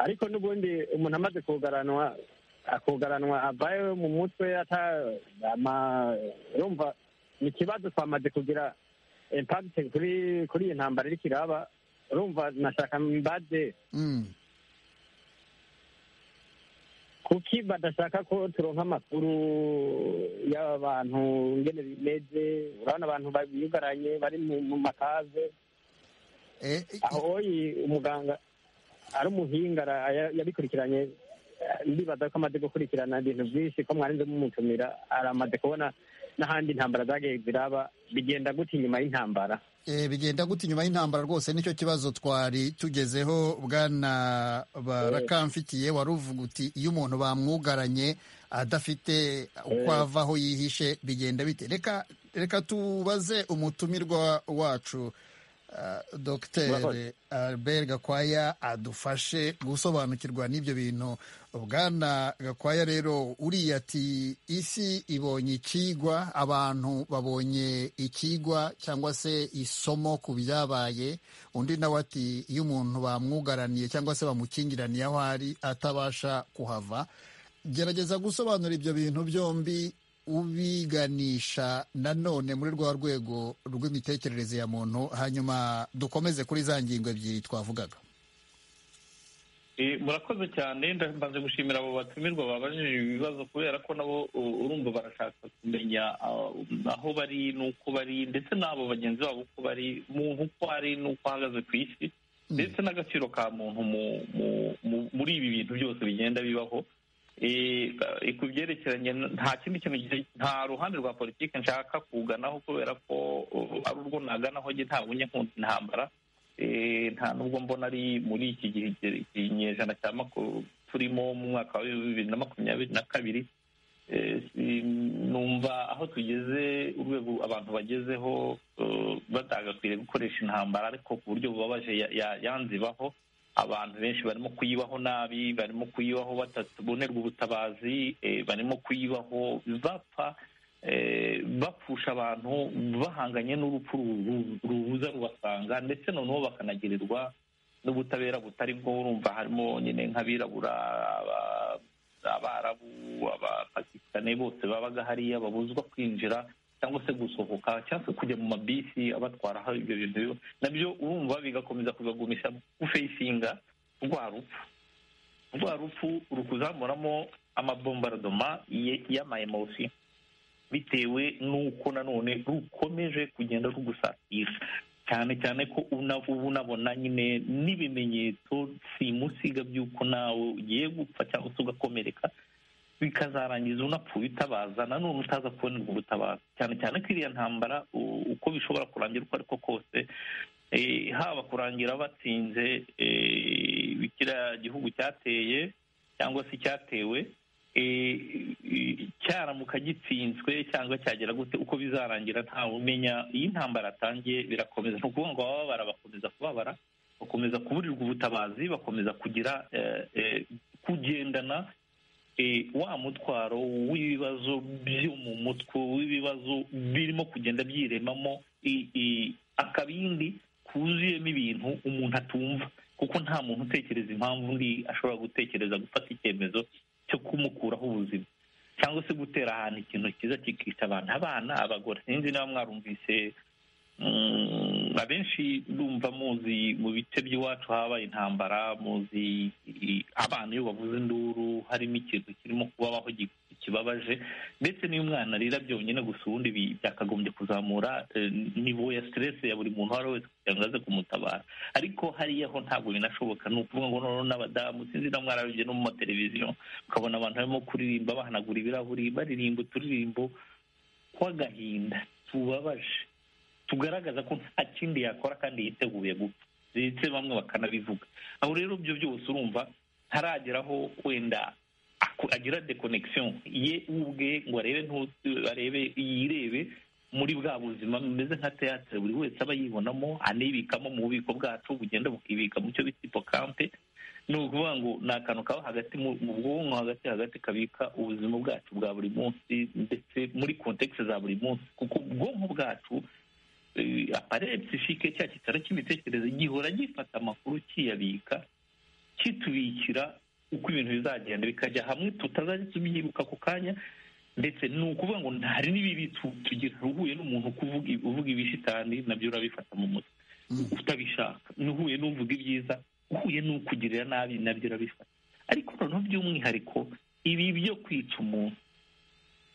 ariko n'ubundi umuntu amaze kugaranwa akugaranwa avayo mu mutwe ata ama- urumva ni ikibazo twamaze kugira impact kuri kuri iyi ntambara iriko iraba urumva nashaka mbaze Mm. kuki badashaka ko turonka amakuru y'abantu ngene bimeze urabona abantu biyugaranye bari mu mu makaze Eh, aho oyi umuganga ari umuhinga ara- aya- yabikurikiranye eh, ndibaza ko amaze gukurikirana ibintu byinshi ko mwarinze mumutumira aramaze kubona n'ahandi intambara zagiye ziraba bigenda gutya inyuma y'intambara Eh, bigenda gute inyuma y'intambara rwose nicyo kibazo twari tugezeho bwana barakamfitiye wari uvuga uti iyo umuntu bamwugaranye adafite uko ava aho yihishe bigenda bite reka reka tubaze umutumirwa wacu ah, dr albert gakwaya adufashe gusobanukirwa n'ibyo bintu bwana gakwaya rero uriya ati isi ibonye ikigwa abantu babonye ikigwa cyangwa se isomo ku byabaye undi nawe ati iyo umuntu bamwugaraniye cyangwa se bamukingiraniye aho ari atabasha kuhava gerageza gusobanura ibyo bintu byombi ubiganisha nanone muri rwa rwego rw'imitekerereze ya muntu hanyuma dukomeze kuri za ngingo ebyiri twavugaga Eh, murakoze cyane ndamaze gushimira abo batumirwa babajije ibi bibazo kubera ko nabo uh, urumva barashaka kumenya uh, aho bari n'uko bari ndetse n'abo bagenzi babo uko bari muntu uko ari n'uko ahagaze ku isi ndetse n'agaciro ka muntu mu- mu- mu- muri ibi bintu byose bigenda bibaho Eh, eh, ku byerekeranye n- nta kindi kintu gi- nta ruhande rwa politiki nshaka kuganaho kubera ko uh, ari urwo naganaho njye ntabwo njye nkunda intambara Eh, nta nubwo mbona ari muri iki gihe iki kinyejana cya maku- turimo mu mwaka wa bibiri na makumyabiri na kabiri Eh, si- numva aho tugeze urwego abantu bagezeho eh, batagakwiriye gukoresha intambara ariko ku buryo bubabaje ya- ya- yanzibaho abantu benshi barimo kuyibaho nabi barimo kuyibaho batabonerwa ubutabazi eh, barimo kuyibaho bapfa eh, bapfusha abantu bahanganye n'urupfu ru- ru- rubuza rubasanga ndetse noneho bakanagirirwa n'ubutabera butari bwo urumva harimo nyine nk'abirabura aba- abarabu abapakistani bose babaga hariya babuzwa kwinjira cyangwa se gusohoka cyangwa se kujya mu mabisi abatwara aho ibyo bintu biba. nabyo urumva bigakomeza kubagumisha gufeyisinga rwa rupfu rwa rupfu rukuzamuramo amabombaradoma y'amayemosi bitewe n'uko nanone rukomeje kugenda rugusatira cyane cyane ko una- ubu unabona nyine n'ibimenyetso simusiga by'uko nawe ugiye gupfa cyangwa se ugakomereka bikazarangiza unapfuye utabaza nanone utaza kubonerwa ubutabazi cyane cyane ko iriya ntambara u- uko bishobora kurangira uko ariko kose eh, haba kurangira batsinze eh, kiriya gihugu cyateye cyangwa se cyatewe eh, eh, cyaramuka gitsinzwe cyangwa cyagera gute uko bizarangira ntawe umenya iyo intambara yatangiye birakomeza ni ukuvuga ngo abababara bakomeza kubabara bakomeza kuburirwa ubutabazi bakomeza kugira eh, eh, kugendana eh, wa mutwaro w'ibibazo byo mu mutwe w'ibibazo birimo kugenda byiremamo i- i- akabindi kuzuyemo ibintu umuntu atumva kuko nta muntu utekereza impamvu undi ashobora gutekereza gufata icyemezo cyo kumukuraho ubuzima cyangwa se gutera ahantu ikintu cyiza kikica abantu abana abagore sinzi niba mwarumvise mm, abenshi ndumva muzi mu bice by'iwacu habaye intambara muzi i- abana iyo bavuze induru harimo ikintu kirimo kubabaho gi- kibabaje ndetse n'iyo umwana arira byonyine gusa ubundi bi- byakagombye kuzamura eh, nivo ya stress ya buri muntu uwo ari we wese kugira ngo aze kumutabara ariko hariya ho ntabwo binashoboka ni ukuvuga ngo noneho n'abadamu sinzi na mwarabibye no mu mateleviziyo ukabona abantu barimo kuririmba bahanagura ibirahuri baririmba uturirimbo tw'agahinda tubabaje tugaragaza ko nta kindi yakora kandi yiteguye gupfa ndetse bamwe bakanabivuga aho rero ibyo byose urumva ntarageraho wenda aku- agira deconnection ye ubwe ngo arebe ntu- arebe yirebe muri bwa buzima bumeze nka teatire buri wese aba yibonamo anibikamo mu bubiko bwacu bugenda bukibika mu cyo bita hipokampe ni ukuvuga ngo ni akantu kaba hagati mu mu bwonko hagati hagati kabika ubuzima bwacu bwa buri munsi ndetse muri kontekisi za buri munsi kuko ubwonko bwacu eh, apareye psifike cya kitaro cy'imitekerereze gihora gifata amakuru kiyabika kitubikira uko ibintu bizagenda bikajya hamwe tutazajya tubyibuka ako kanya ndetse ni ukuvuga ngo hari n'ibibi tu- tugira uhuye n'umuntu kuvuga uvuga ibishitani nabyo urabifata mu mutwe utabishaka uhuye n'uvuga ibyiza uhuye n'ukugirira nabi nabyo urabifata ariko noneho by'umwihariko ibi byo kwica umuntu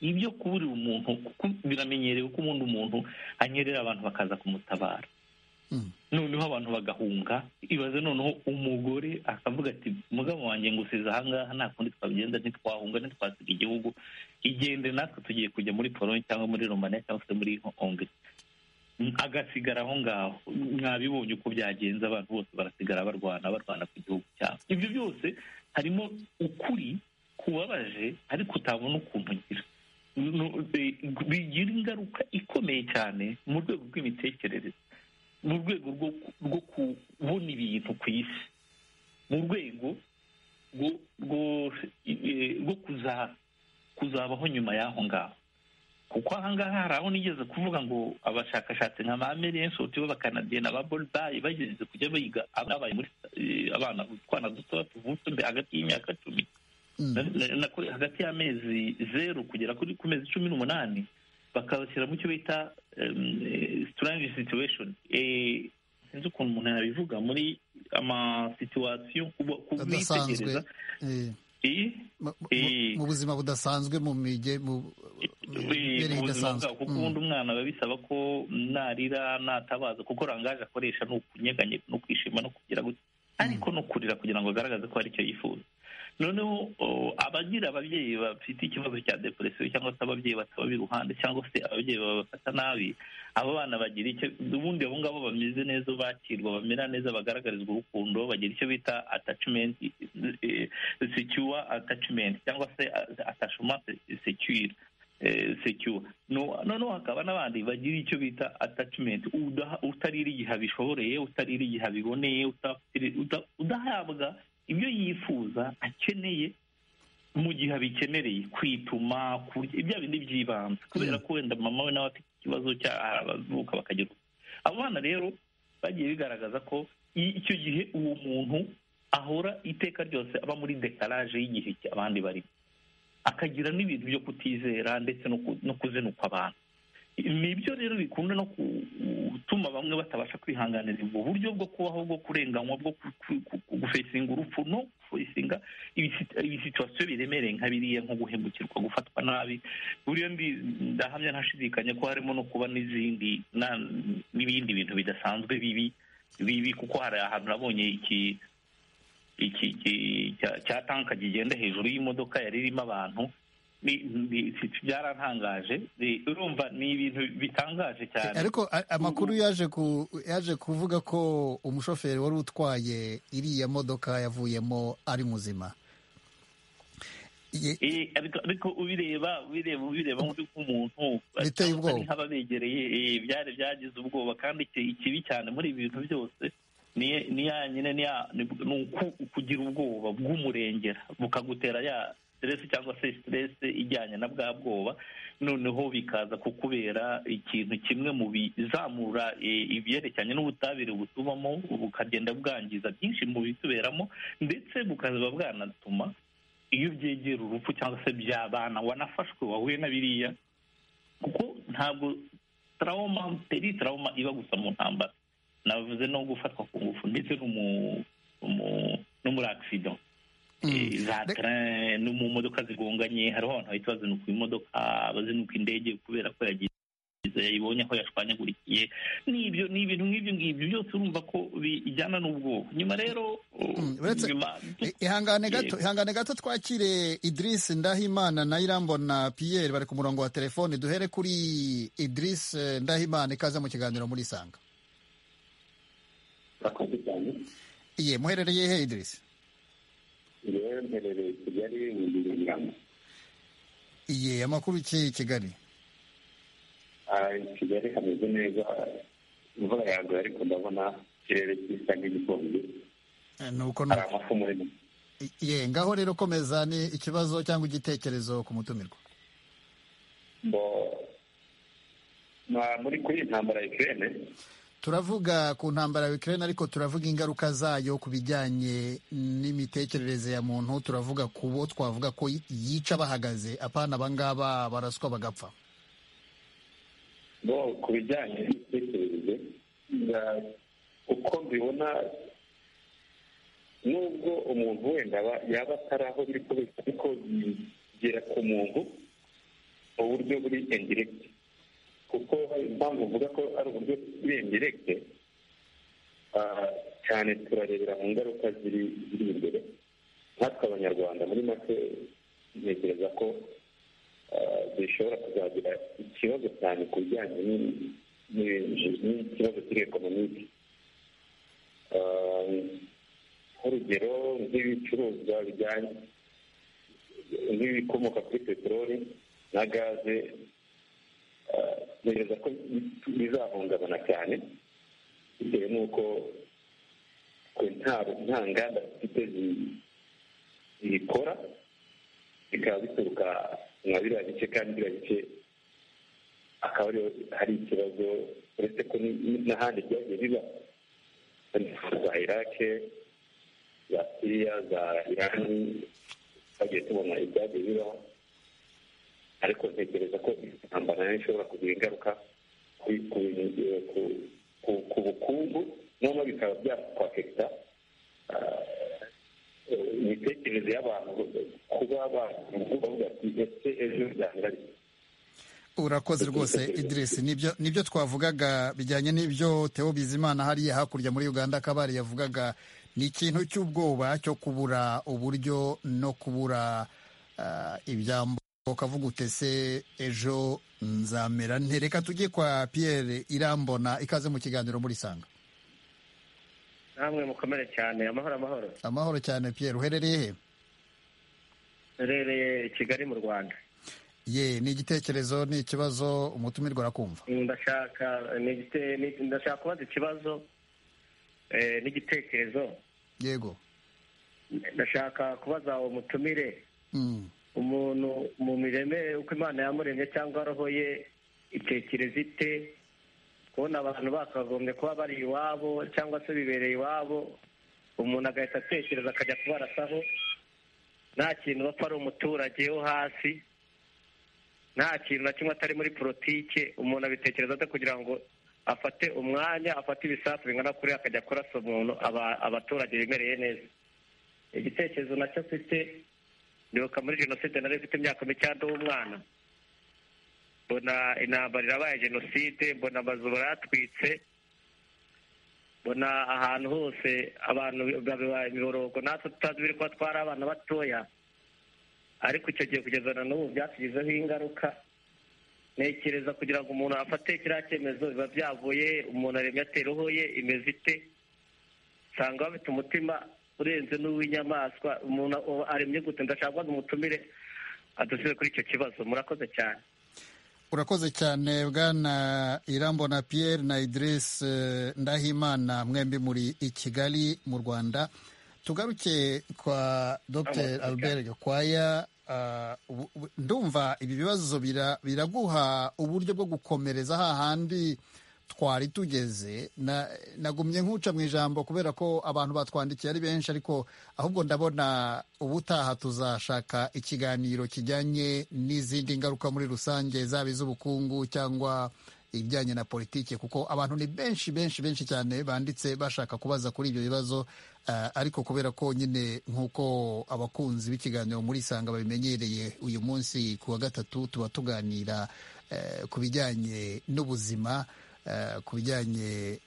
ibyo kuburira umuntu kuko biramenyerewe ko ubundi umuntu anyerera abantu bakaza kumutabara noneho abantu bagahunga ibaze noneho umugore akavuga ati mugabo wanjye ngusize ahangaha nta kundi twagenda ntitwahunga ntitwasiga igihugu igende natwe tugiye kujya muri polonye cyangwa muri romania cyangwa se muri hongri agasigara aho ngaho mwabibonye uko byagenze abantu bose barasigara barwana barwana ku gihugu cyabo ibyo byose harimo ukuri kubabaje ariko utabona ukuntu ugira bigira ingaruka ikomeye cyane mu rwego rw'imitekerereze mu rwego rwo kubona ibintu ku isi mu rwego rwo kuzabaho nyuma y'aho ngaho kuko aha ngaha hari aho nigeze kuvuga ngo abashakashatsi nka ba merensote b'abakanadiyeni aba boridayi bagerageza kujya biga abaye muri abana utwana duto tuvutse hagati y'imyaka cumi hagati y'amezi zeru kugera kuri ku mezi cumi n'umunani bakabashyira mu cyo bita strange situation sinzi ukuntu umuntu yabivuga muri amasituwasiyo kubitegereza mu buzima budasanzwe mu mige mu buzima bwabo kuko ubundi umwana biba bisaba ko narira natabaza kuko rangaje akoresha ni ukunyeganyega no kwishima no kugira gutya ariko no kurira kugira ngo agaragaze ko hari icyo yifuza noneho abagira ababyeyi bafite ikibazo cya deporesiyo cyangwa se ababyeyi bataba iruhande cyangwa se ababyeyi babafata nabi abo bana bagira icyo ubundi abo ngabo bameze neza bakirwa bamera neza bagaragarizwa urukundo bagira icyo bita atacimenti secyuwa atacimenti cyangwa se atashumate secyuwa secyuwa noneho hakaba n'abandi bagira icyo bita atacimenti utarira igihe abishoreye utarira igihe abiboneye udahabwa ibyo yifuza akeneye mu gihe abikenereye kwituma ibya bindi by'ibanze kubera ko wenda mama we nawe afite ikibazo abavuka bakagira abo bana rero bagiye bigaragaza ko icyo gihe uwo muntu ahora iteka ryose aba muri dekaraje y'igihe abandi barimo akagira n'ibintu byo kutizera ndetse no kuzenuka abantu ni ibyo rero bikunda no gutuma bamwe batabasha kwihanganira ubwo buryo bwo kubaho bwo kurenganywa bwo gufesinga urupfu no gufesinga ibisituwasiyo biremereye nka biriya nko guhemukirwa gufatwa nabi buriya ndahamya ntashidikanya ko harimo no kuba n'izindi n'ibindi bintu bidasanzwe bibi bibi kuko hari ahantu nabonye iki cya tanka kigenda hejuru y'imodoka yari irimo abantu byarantangaje urumva ni ibintu bitangaje cyane ariko amakuru yaje ku yaje kuvuga ko umushoferi wari utwaye iriya modoka yavuyemo ari muzima ariko ubireba ubireba ubireba nk'umuntu biteye ubwoba nk'ababegereye byari byagize ubwoba kandi ikibi cyane muri ibi bintu byose ni ya nyine ni ukugira ubwoba bw'umurengera bukagutera ya siteresi cyangwa se siteresi ijyanye na bwa bwoba noneho bikaza kukubera ikintu kimwe mu bizamura ibyerekeranye n'ubutabire butubamo bukagenda bwangiza byinshi mu bituberamo ndetse bukaba bwanatuma iyo byegera urupfu cyangwa se byabana wanafashwe wahuye na biriya kuko ntabwo tarawuma teri tarawuma iba gusa mu ntambara navuze no gufatwa ku ngufu ndetse no muri akisida za tara no mu modoka zigonganye hariho abantu bahita bazinuka imodoka bazinuka indege kubera ko yagize yayibonye aho yashwanyagurikiye n'ibyo ni ibintu nk'ibyo ngibyo byose urumva ko bijyana n'ubwoba nyuma rero ihangane gato ihangane gato twakire Idriss Ndahimana na Irambona Pierre bari ku murongo wa telefone duhere kuri Idriss Ndahimana ikaze mu kiganiro muri Sanga iye muherereye he Idriss rero mperereye kigali ibihumbi bibiri iye amakuru ukeye kigali kigali hameze neza imvura yaguye ariko ndabona ikirere gisa nk'igikombe nuko hari amafu muri ye ngaho rero komeza ni ikibazo cyangwa igitekerezo ku mutumirwa muri kuri intambara ya ikirere turavuga ku ntambara ya Ukraine ariko turavuga ingaruka zayo ku bijyanye n'imitekerereze ya muntu turavuga ku bo twavuga ko yica bahagaze apana abangaba baraswa bagapfa bo ku bijyanye n'imitekerereze uko mbibona nubwo umuntu wenda yaba atari aho biri kubera ariko bigera ku muntu mu buryo buri indirekiti kuko impamvu uvuga ko ari uburyo bw'indiregite cyane turarebera mu ngaruka ziri ziri imbere nkatwe abanyarwanda muri make ntekereza ko zishobora kuzagira ikibazo cyane ku bijyanye n'ikibazo kiri ekonomike nk'urugero nk'ibicuruzwa bijyanye nk'ibikomoka kuri peteroli na gaze ntekereza ko bizahungabana cyane bitewe n'uko nta nganda zifite zibikora bikaba bituruka nka biriya bice kandi biriya bice akaba hari ikibazo uretse ko n'ahandi byagiye biba za irake za siriya za irani twagiye tubona ibyagiye bibaho ariko ntekereza ko intambara nayo ishobora kugira ingaruka ku bukungu noneho bikaba byakwafekita imitekerereze y'abantu kuba bavuga ati ese ejo byangari urakoze rwose idiresi nibyo twavugaga bijyanye n'ibyo teo bizimana hariya hakurya muri uganda kabari yavugaga ni ikintu cy'ubwoba cyo kubura uburyo no kubura ibyambo ukavuga utese ejo nzamera ntereka tujye kwa Pierre irambona ikaze mu kiganiro muri sanga namwe mukomere cyane amahoro amahoro amahoro cyane Pierre uherereye he uherereye kigali mu rwanda ye ni igitekerezo ni ikibazo umutumirwa arakumva ndashaka ndashaka kubaza ikibazo n'igitekerezo yego ndashaka kubaza umutumire umuntu mu mireme uko imana yamuremye cyangwa roho ye itekereza ite kubona abantu bakagombye kuba bari iwabo cyangwa se bibereye iwabo umuntu agahita atekereza akajya kubarasaho nta kintu bapfa ari umuturage wo hasi nta kintu na kimwe atari muri politike umuntu abitekereza ate kugira ngo afate umwanya afate ibisasu bingana kuri akajya akorasa umuntu abaturage bimereye neza igitekerezo nacyo afite ndibuka muri jenoside nari mfite imyaka micyanda w'umwana mbona intambara irabaye jenoside mbona amazu baratwitse mbona ahantu hose abantu babibaye imiborogo natwe tutazi biri kuba twari abana batoya ariko icyo gihe kugeza na n'ubu byatugizeho ingaruka ntekereza kugira ngo umuntu afate kiriya cyemezo biba byavuye umuntu aremye atera roho ye imeze ite usanga bafite umutima urenze n'uw'inyamaswa umuntu aremye gute ndashaka kubaza umutumire adusize kuri icyo kibazo murakoze cyane urakoze cyane bwana irambona Pierre na idirisi ndahimana mwembi muri i kigali mu rwanda tugaruke kwa dr albert gakwaya ndumva ibi bibazo biraguha uburyo bwo gukomereza hahandi twari tugeze nagumye nkuca mu ijambo kubera ko abantu batwandikiye ari benshi ariko ahubwo ndabona ubutaha tuzashaka ikiganiro kijyanye n'izindi ngaruka muri rusange zaba iz'ubukungu cyangwa ibijyanye na politiki kuko abantu ni benshi benshi benshi cyane banditse bashaka kubaza kuri ibyo bibazo ariko kubera ko nyine nk'uko abakunzi b'ikiganiro muri isanga babimenyereye uyu munsi ku wa gatatu tuba tuganira ku bijyanye n'ubuzima ku bijyanye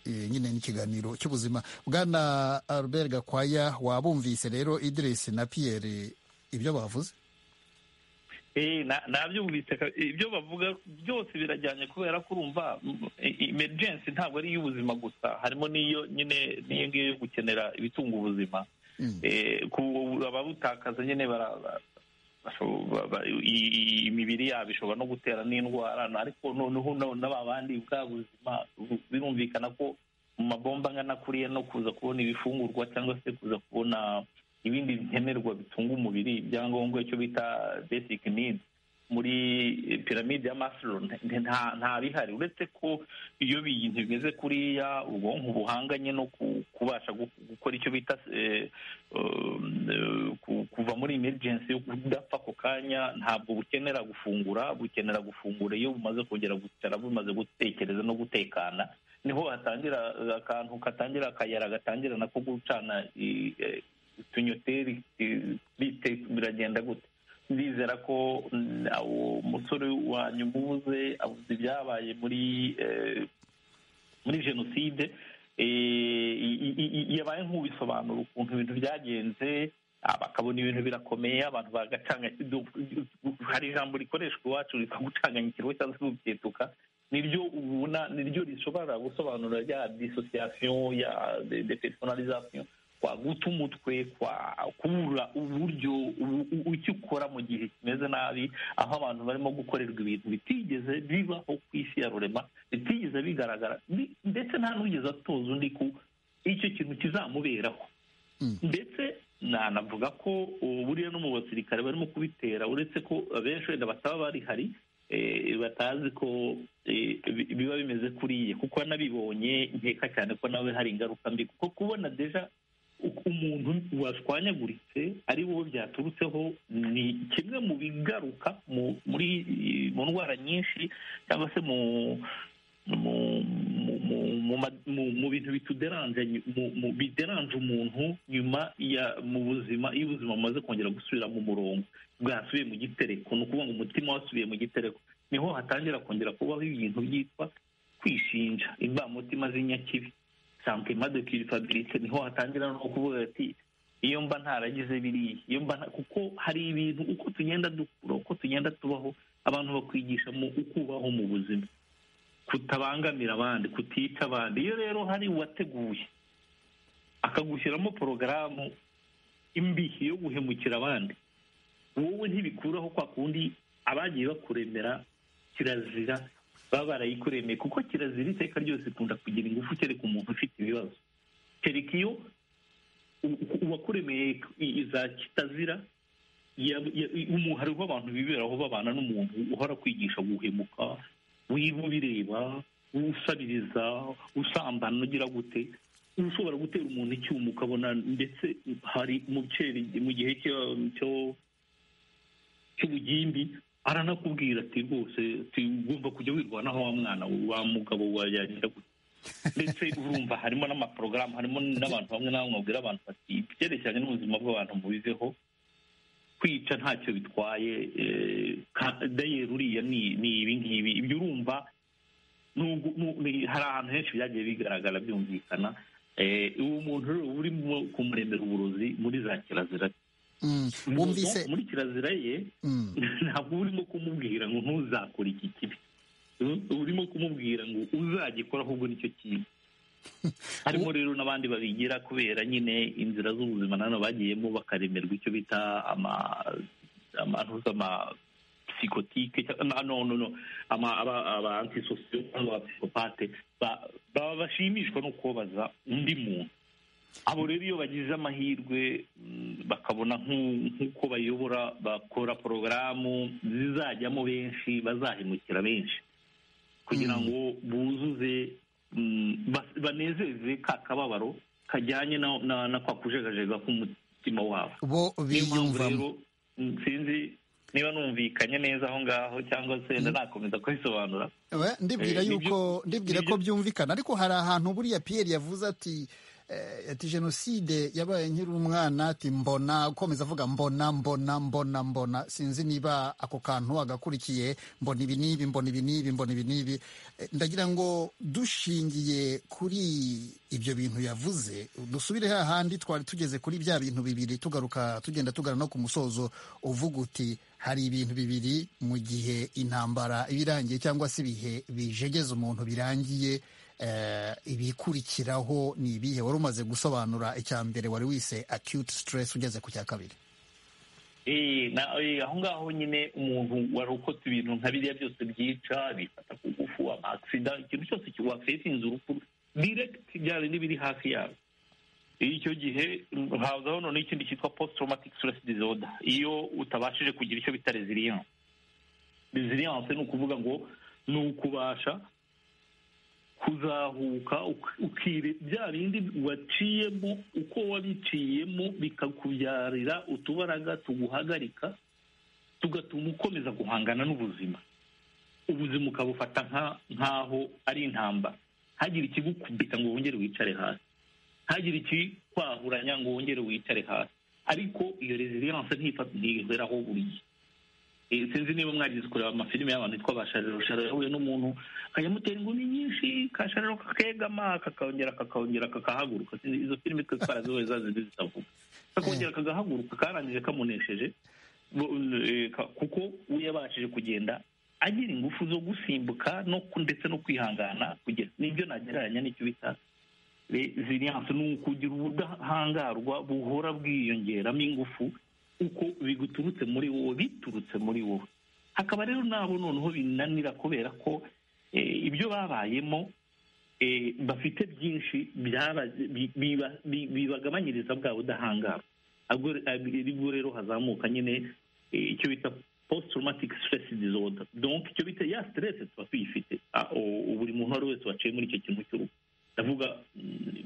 nyine n'ikiganiro cy'ubuzima bwana Albert gakwaya wabumvise rero idirisi na piyeri ibyo bavuze nabyumvise ibyo bavuga byose birajyanye kubera ko urumva emergency ntabwo ari iy'ubuzima gusa harimo n'iyo nyine n'iyo ngiyo yo gukenera ibitunga ubuzima ababutakaza nyine imibiri yabo ishobora no gutera n'indwara ariko noneho n'aba bandi bwa buzima birumvikana ko mu mabomba angana kuriya no kuza kubona ibifungurwa cyangwa se kuza kubona ibindi nkenerwa bitunga umubiri ibyangombwa icyo bita basic needs muri piramide ya masiro nta bihari uretse ko iyo bintu bimeze kuriya ubwonko buhanganye no kubasha gukora icyo bita kuva muri emergency udapfa ako kanya ntabwo bukenera gufungura bukenera gufungura iyo bumaze kongera gucara bumaze gutekereza no gutekana niho hatangira akantu katangira akayira gatangira nako gucana utunyoteri biragenda gute ndizera ko uwo musore wanyu mubuze avuze ibyabaye muri muri jenoside yabaye nk'ubisobanura ukuntu ibintu byagenze bakabona ibintu birakomeye abantu bagacanga hari ijambo rikoreshwa iwacu rikagucanganya ikiriho cyangwa se uketuka niryo ubona niryo rishobora gusobanura rya disosiyasiyo ya depersonalizasiyo kwa guta umutwe kwa kubura uburyo icyo ukora mu gihe kimeze nabi aho abantu barimo gukorerwa ibintu bitigeze bibaho ku isi ya rurema bitigeze bigaragara ndetse nta n'ugeze atoza undi ko icyo kintu kizamuberaho ndetse nanavuga ko buriya no mu basirikare barimo kubitera uretse ko abenshi wenda bataba barihari batazi ko biba bimeze kuriye kuko nabibonye nkeka cyane ko nawe hari ingaruka mbi kuko kubona deja umuntu washwanyaguritse ari wowe byaturutseho ni kimwe mu bigaruka mu ndwara nyinshi cyangwa se mu mu bintu bituderanje bideranje umuntu nyuma ya mu buzima iyo ubuzima bumaze kongera gusubira mu murongo bwasubiye mu gitereko ni ukuvuga ngo umutima wasubiye mu gitereko niho hatangira kongera kubaho ibintu byitwa kwishinja imbamutima z'inyakibi sankima de kirifabirike niho hatangira no kuvuga ati iyo mba ntaragize biriya iyo mba kuko hari ibintu uko tugenda dukura uko tugenda tubaho abantu bakwigisha mu ukubaho mu buzima kutabangamira abandi kutica abandi iyo rero hari uwateguye akagushyiramo porogaramu imbi yo guhemukira abandi wowe ntibikuraho kwa kundi abagiye bakuremera kirazira baba barayikuremeye kuko kirazira iteka ryose ikunda kugira ingufu kereka umuntu ufite ibibazo kereka iyo uwakuremeye iza kitazira umuntu hariho abantu biberaho babana n'umuntu uhora kwigisha guhemuka wiba ubireba usabiriza usambana ugira gute ushobora gutera umuntu icyuma ukabona ndetse hari mu gihe cyo cy'ubugimbi aranakubwira ati rwose ugomba kujya wirwanaho wa mwana wa mugabo wayagira gute ndetse urumva harimo n'amaporogaramu harimo n'abantu bamwe na bamwe babwira abantu bati ibyerekeranye n'ubuzima bw'abantu mubiveho kwica ntacyo bitwaye dayeri uriya ni ibingibi ibyo urumva hari ahantu henshi byagiye bigaragara byumvikana uwo muntu rero urimo kumuremera uburozi muri za kirazira wumvise muri kirazira ye ntabwo urimo kumubwira ngo ntuzakore iki kibi urimo kumubwira ngo uzagikora ahubwo nicyo kintu harimo rero n'abandi babigira kubera nyine inzira z'ubuzima nano bagiyemo bakaremerwa icyo bita amantu z'amapsikotike aba antisosiyo cyangwa abapsikopate baba bashimishwa no kubabaza undi muntu abo rero iyo bagize amahirwe bakabona nk'uko bayobora bakora porogaramu zizajyamo benshi bazahemukira benshi kugira ngo buzuze banezeze ka kababaro kajyanye na kwa kujegajega k'umutima wabo niyo mpamvu rero sinzi niba numvikanye neza aho ngaho cyangwa se nakomeza kubisobanura ndibwira yuko ndibwira ko byumvikana ariko hari ahantu buriya piyeri yavuze ati ati jenoside yabaye nkiri umwana ati mbona ukomeza avuga mbona mbona mbona mbona sinzi niba ako kantu agakurikiye mbona ibi n'ibi mbona ibi n'ibi mbona ibi n'ibi ndagira ngo dushingiye kuri ibyo bintu yavuze dusubire hahandi twari tugeze kuri bya bintu bibiri tugaruka tugenda tugana no ku musozo uvuga uti hari ibintu bibiri mu gihe intambara iba irangiye cyangwa se ibihe bijegeza umuntu birangiye ibikurikiraho ni ibihe wari umaze gusobanura icya mbere wari wise acute stress ugeze ku cya kabiri aho ngaho nyine umuntu warokotse ibintu nka biriya byose byica bifata ku ngufu amasida ikintu cyose wasetinze urupfu direkiti byari n'ibiri hafi yawe icyo gihe hazaho noneho ikindi cyitwa post traumatic stress disorder iyo utabashije kugira icyo bita resilience resilience ni ukuvuga ngo ni ukubasha kuzahuka ukire bya bindi waciyemo uko wabiciyemo bikakubyarira utubaraga tuguhagarika tugatuma ukomeza guhangana n'ubuzima ubuzima ukabufata nk'aho ari intambara hagire ikigukubita ngo wongere wicare hasi hagire ikikwahuranya ngo wongere wicare hasi ariko iyo resilience ntiheraho buri gihe sinzi niba mwagize kureba amafilime y'abantu yitwa bashariro shariro yahuye n'umuntu akajya ingumi nyinshi kashariro kakegama kakongera kakongera kakahaguruka izo filime twe twarazihuye zazizi zitavuga kakongera kagahaguruka karangije kamunesheje kuko we yabashije kugenda agira ingufu zo gusimbuka ndetse no kwihangana kugera nibyo nagereranya n'icyo bita ziriyanse ni ukugira ubudahangarwa buhora bwiyongeramo ingufu uko biguturutse muri wowe biturutse muri wowe hakaba rero nabo noneho binanira kubera ko ibyo babayemo bafite byinshi bibagabanyiriza bwa budahangarwa ubwo rero hazamuka nyine icyo bita post traumatic stress disorder donc icyo bita ya stress tuba tuyifite buri muntu uwo ari wese waciye muri icyo kintu cy'uruhu ndavuga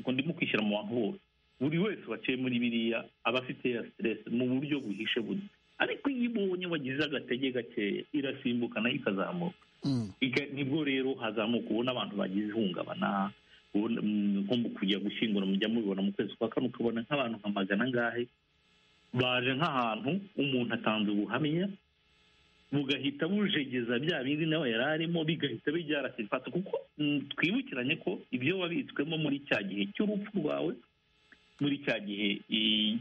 ngo ndimo kwishyira mu bantu bose buri wese waciye muri biriya aba afite ya siteresi mu buryo buhishe buri ariko iyo ibonye wagize agatege gakeya irasimbuka nayo ikazamuka nibwo rero hazamuka ubona abantu bagize ihungabana nko mu kujya gushyingura mujya mubibona mu kwezi kwa kane ukabona nk'abantu nka magana angahe baje nk'ahantu umuntu atanze ubuhamya bugahita bujegeza bya bindi nawe yari arimo bigahita bijyara sifata kuko twibukiranye ko ibyo wabitswemo muri cya gihe cy'urupfu rwawe muri cya gihe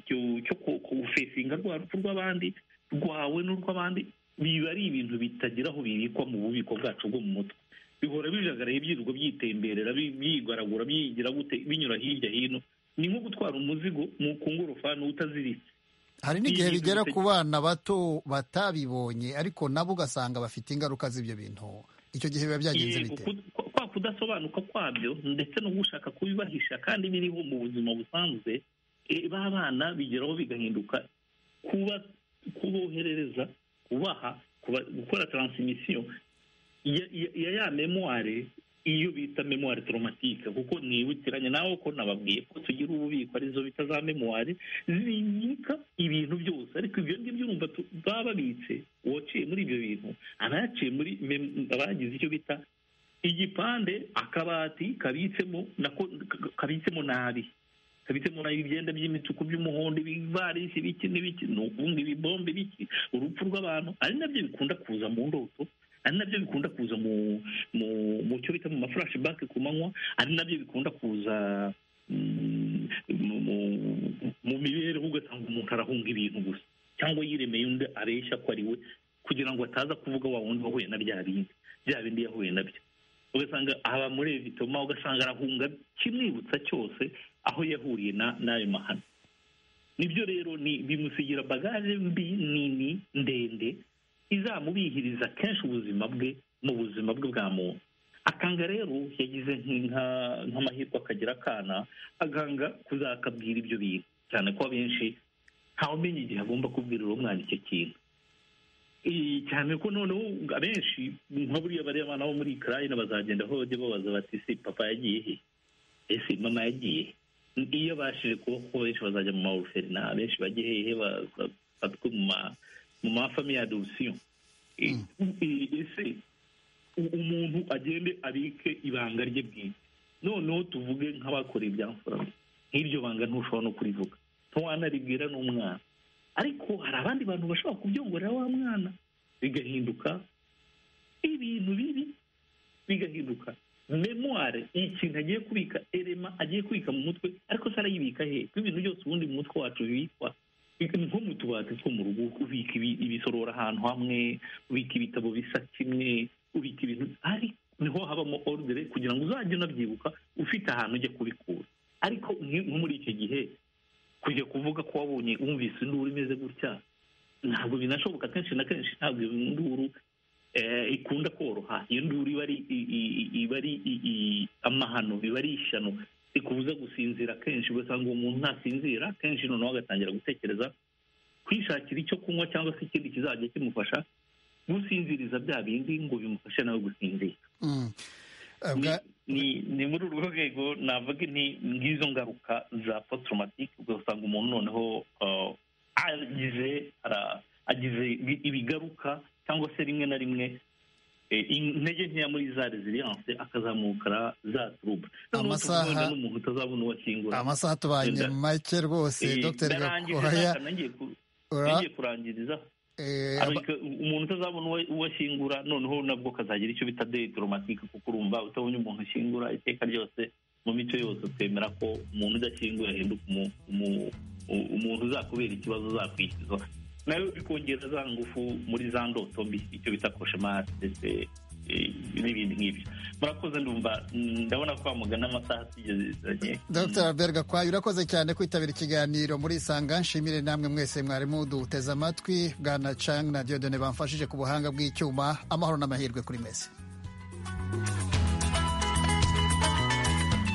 cyo gufesinga rwa rupfu rw'abandi rwawe n'urw'abandi biba ari ibintu bitagira aho bibikwa mu bubiko bwacu bwo mu mutwe bihora bijagaraye byirirwa byitemberera byigaragura byigira gute binyura hirya hino ni nko gutwara umuzigo mu kungorofani utaziritse hari n'igihe bigera ku bana bato batabibonye ariko nabo ugasanga bafite ingaruka z'ibyo bintu icyo gihe biba byagenze bite kwa kudasobanuka kwabyo ndetse no gushaka kubibahisha kandi biriho mu buzima busanzwe ba bana bigeraho bigahinduka kuba kuboherereza kubaha gukora taransimisiyo ya ya memuware iyo bita memuware toromatike kuko ntiwitiranye nawe ko nababwiye ko tugira ububiko arizo bita za memuware zibika ibintu byose ariko ibyo ngibyo urumva baba babitse uwaciye muri ibyo bintu aba yaciye muri abagize icyo bita igipande akabati kabitsemo nako kabitsemo nabi kabitsemo nabi ibyenda by'imituku by'umuhondo ibivarisi biki n'ibiki ni ukuvuga ibibombe biki urupfu rw'abantu ari nabyo bikunda kuza mu ndoto ari nabyo bikunda kuza mu mu mu cyo bita mu mafurashi bake ku manywa ari nabyo bikunda kuza mu mibereho ugasanga umuntu arahunga ibintu gusa cyangwa yiremeye undi areshya ko ari we kugira ngo ataza kuvuga wa wundi wahuye na bya bindi bya bindi yahuye nabyo ugasanga aba muri evitoma ugasanga arahunga kimwibutsa cyose aho yahuriye n'ayo mahano nibyo rero ni bimusigira bagaje mbi nini ndende izamubihiriza kenshi ubuzima bwe mu buzima bwe bwa muntu akanga rero yagize nk'amahirwe akagira akana aganga kuzakabwira ibyo bintu cyane ko abenshi ntawumenya igihe agomba kubwirira umwana icyo kintu cyane ko noneho abenshi nka buriya bariya bana bo muri ikirayine bazagenda aho bajya babaza bati ese papa yagiye he ese mama yagiye iyo abashije kuba kuko benshi bazajya mu mawuferina benshi bajya hehe bafatwe mu ma mu mafami ya adoption ese umuntu agende abike ibanga rye bwite noneho tuvuge nk'abakora ibya mfurama nk'iryo banga ntushobora no kurivuga ntiwanaribwira n'umwana ariko hari abandi bantu bashobora kubyongorera wa mwana bigahinduka ibintu bibi bigahinduka memuware ikintu agiye kubika erema agiye kubika mu mutwe ariko se arayibika he kuko ibintu byose ubundi mu mutwe wacu bibikwa nko mu tubati two mu rugo ubika ibisorora ahantu hamwe ubika ibitabo bisa kimwe ubika ibintu hari niho habamo orudere kugira ngo uzajye unabyibuka ufite ahantu ujya kubikura ariko nko muri icyo gihe kujya kuvuga ko wabonye wumvise induru imeze gutya ntabwo binashoboka kenshi na kenshi ntabwo iyo nduru ikunda koroha iyo nduru iba ari amahano biba ari ishyano rikubuza gusinzira kenshi ugasanga uwo muntu ntasinzira kenshi noneho agatangira gutekereza kwishakira icyo kunywa cyangwa se ikindi kizajya kimufasha gusinziriza bya bindi ngo bimufashe nawe gusinzira ni muri urwo rwego navuga ni nk'izo ngaruka za poturomatike ugasanga umuntu noneho agize agize ibigaruka cyangwa se rimwe na rimwe intege nkeya muri za reziliyanse akazamuka za turuba amasaha n'umuntu utazabona uwakingura amasaha tubanye make rwose dr gakwaya nagiye kurangiriza umuntu utazabona uwo ashyingura noneho nabwo kazagira icyo bita de diporomatike kuko urumva utabonye umuntu ushyingura iteka ryose mu mico yose twemera ko umuntu udashyingura ahinduka umuntu uzakubera ikibazo uzakwishyuza nayo bikongera za ngufu muri za ndoto mbi icyo bita koshemari ndetse n'ibindi nk'ibyo murakoze ndumva ndabona ko wamugana amasaha atigeze dr albert gakwaya urakoze cyane kwitabira ikiganiro muri isanga nshimire namwe mwese mwari muduteze amatwi bwana cang na diodone bamfashije ku buhanga bw'icyuma amahoro n'amahirwe kuri mwese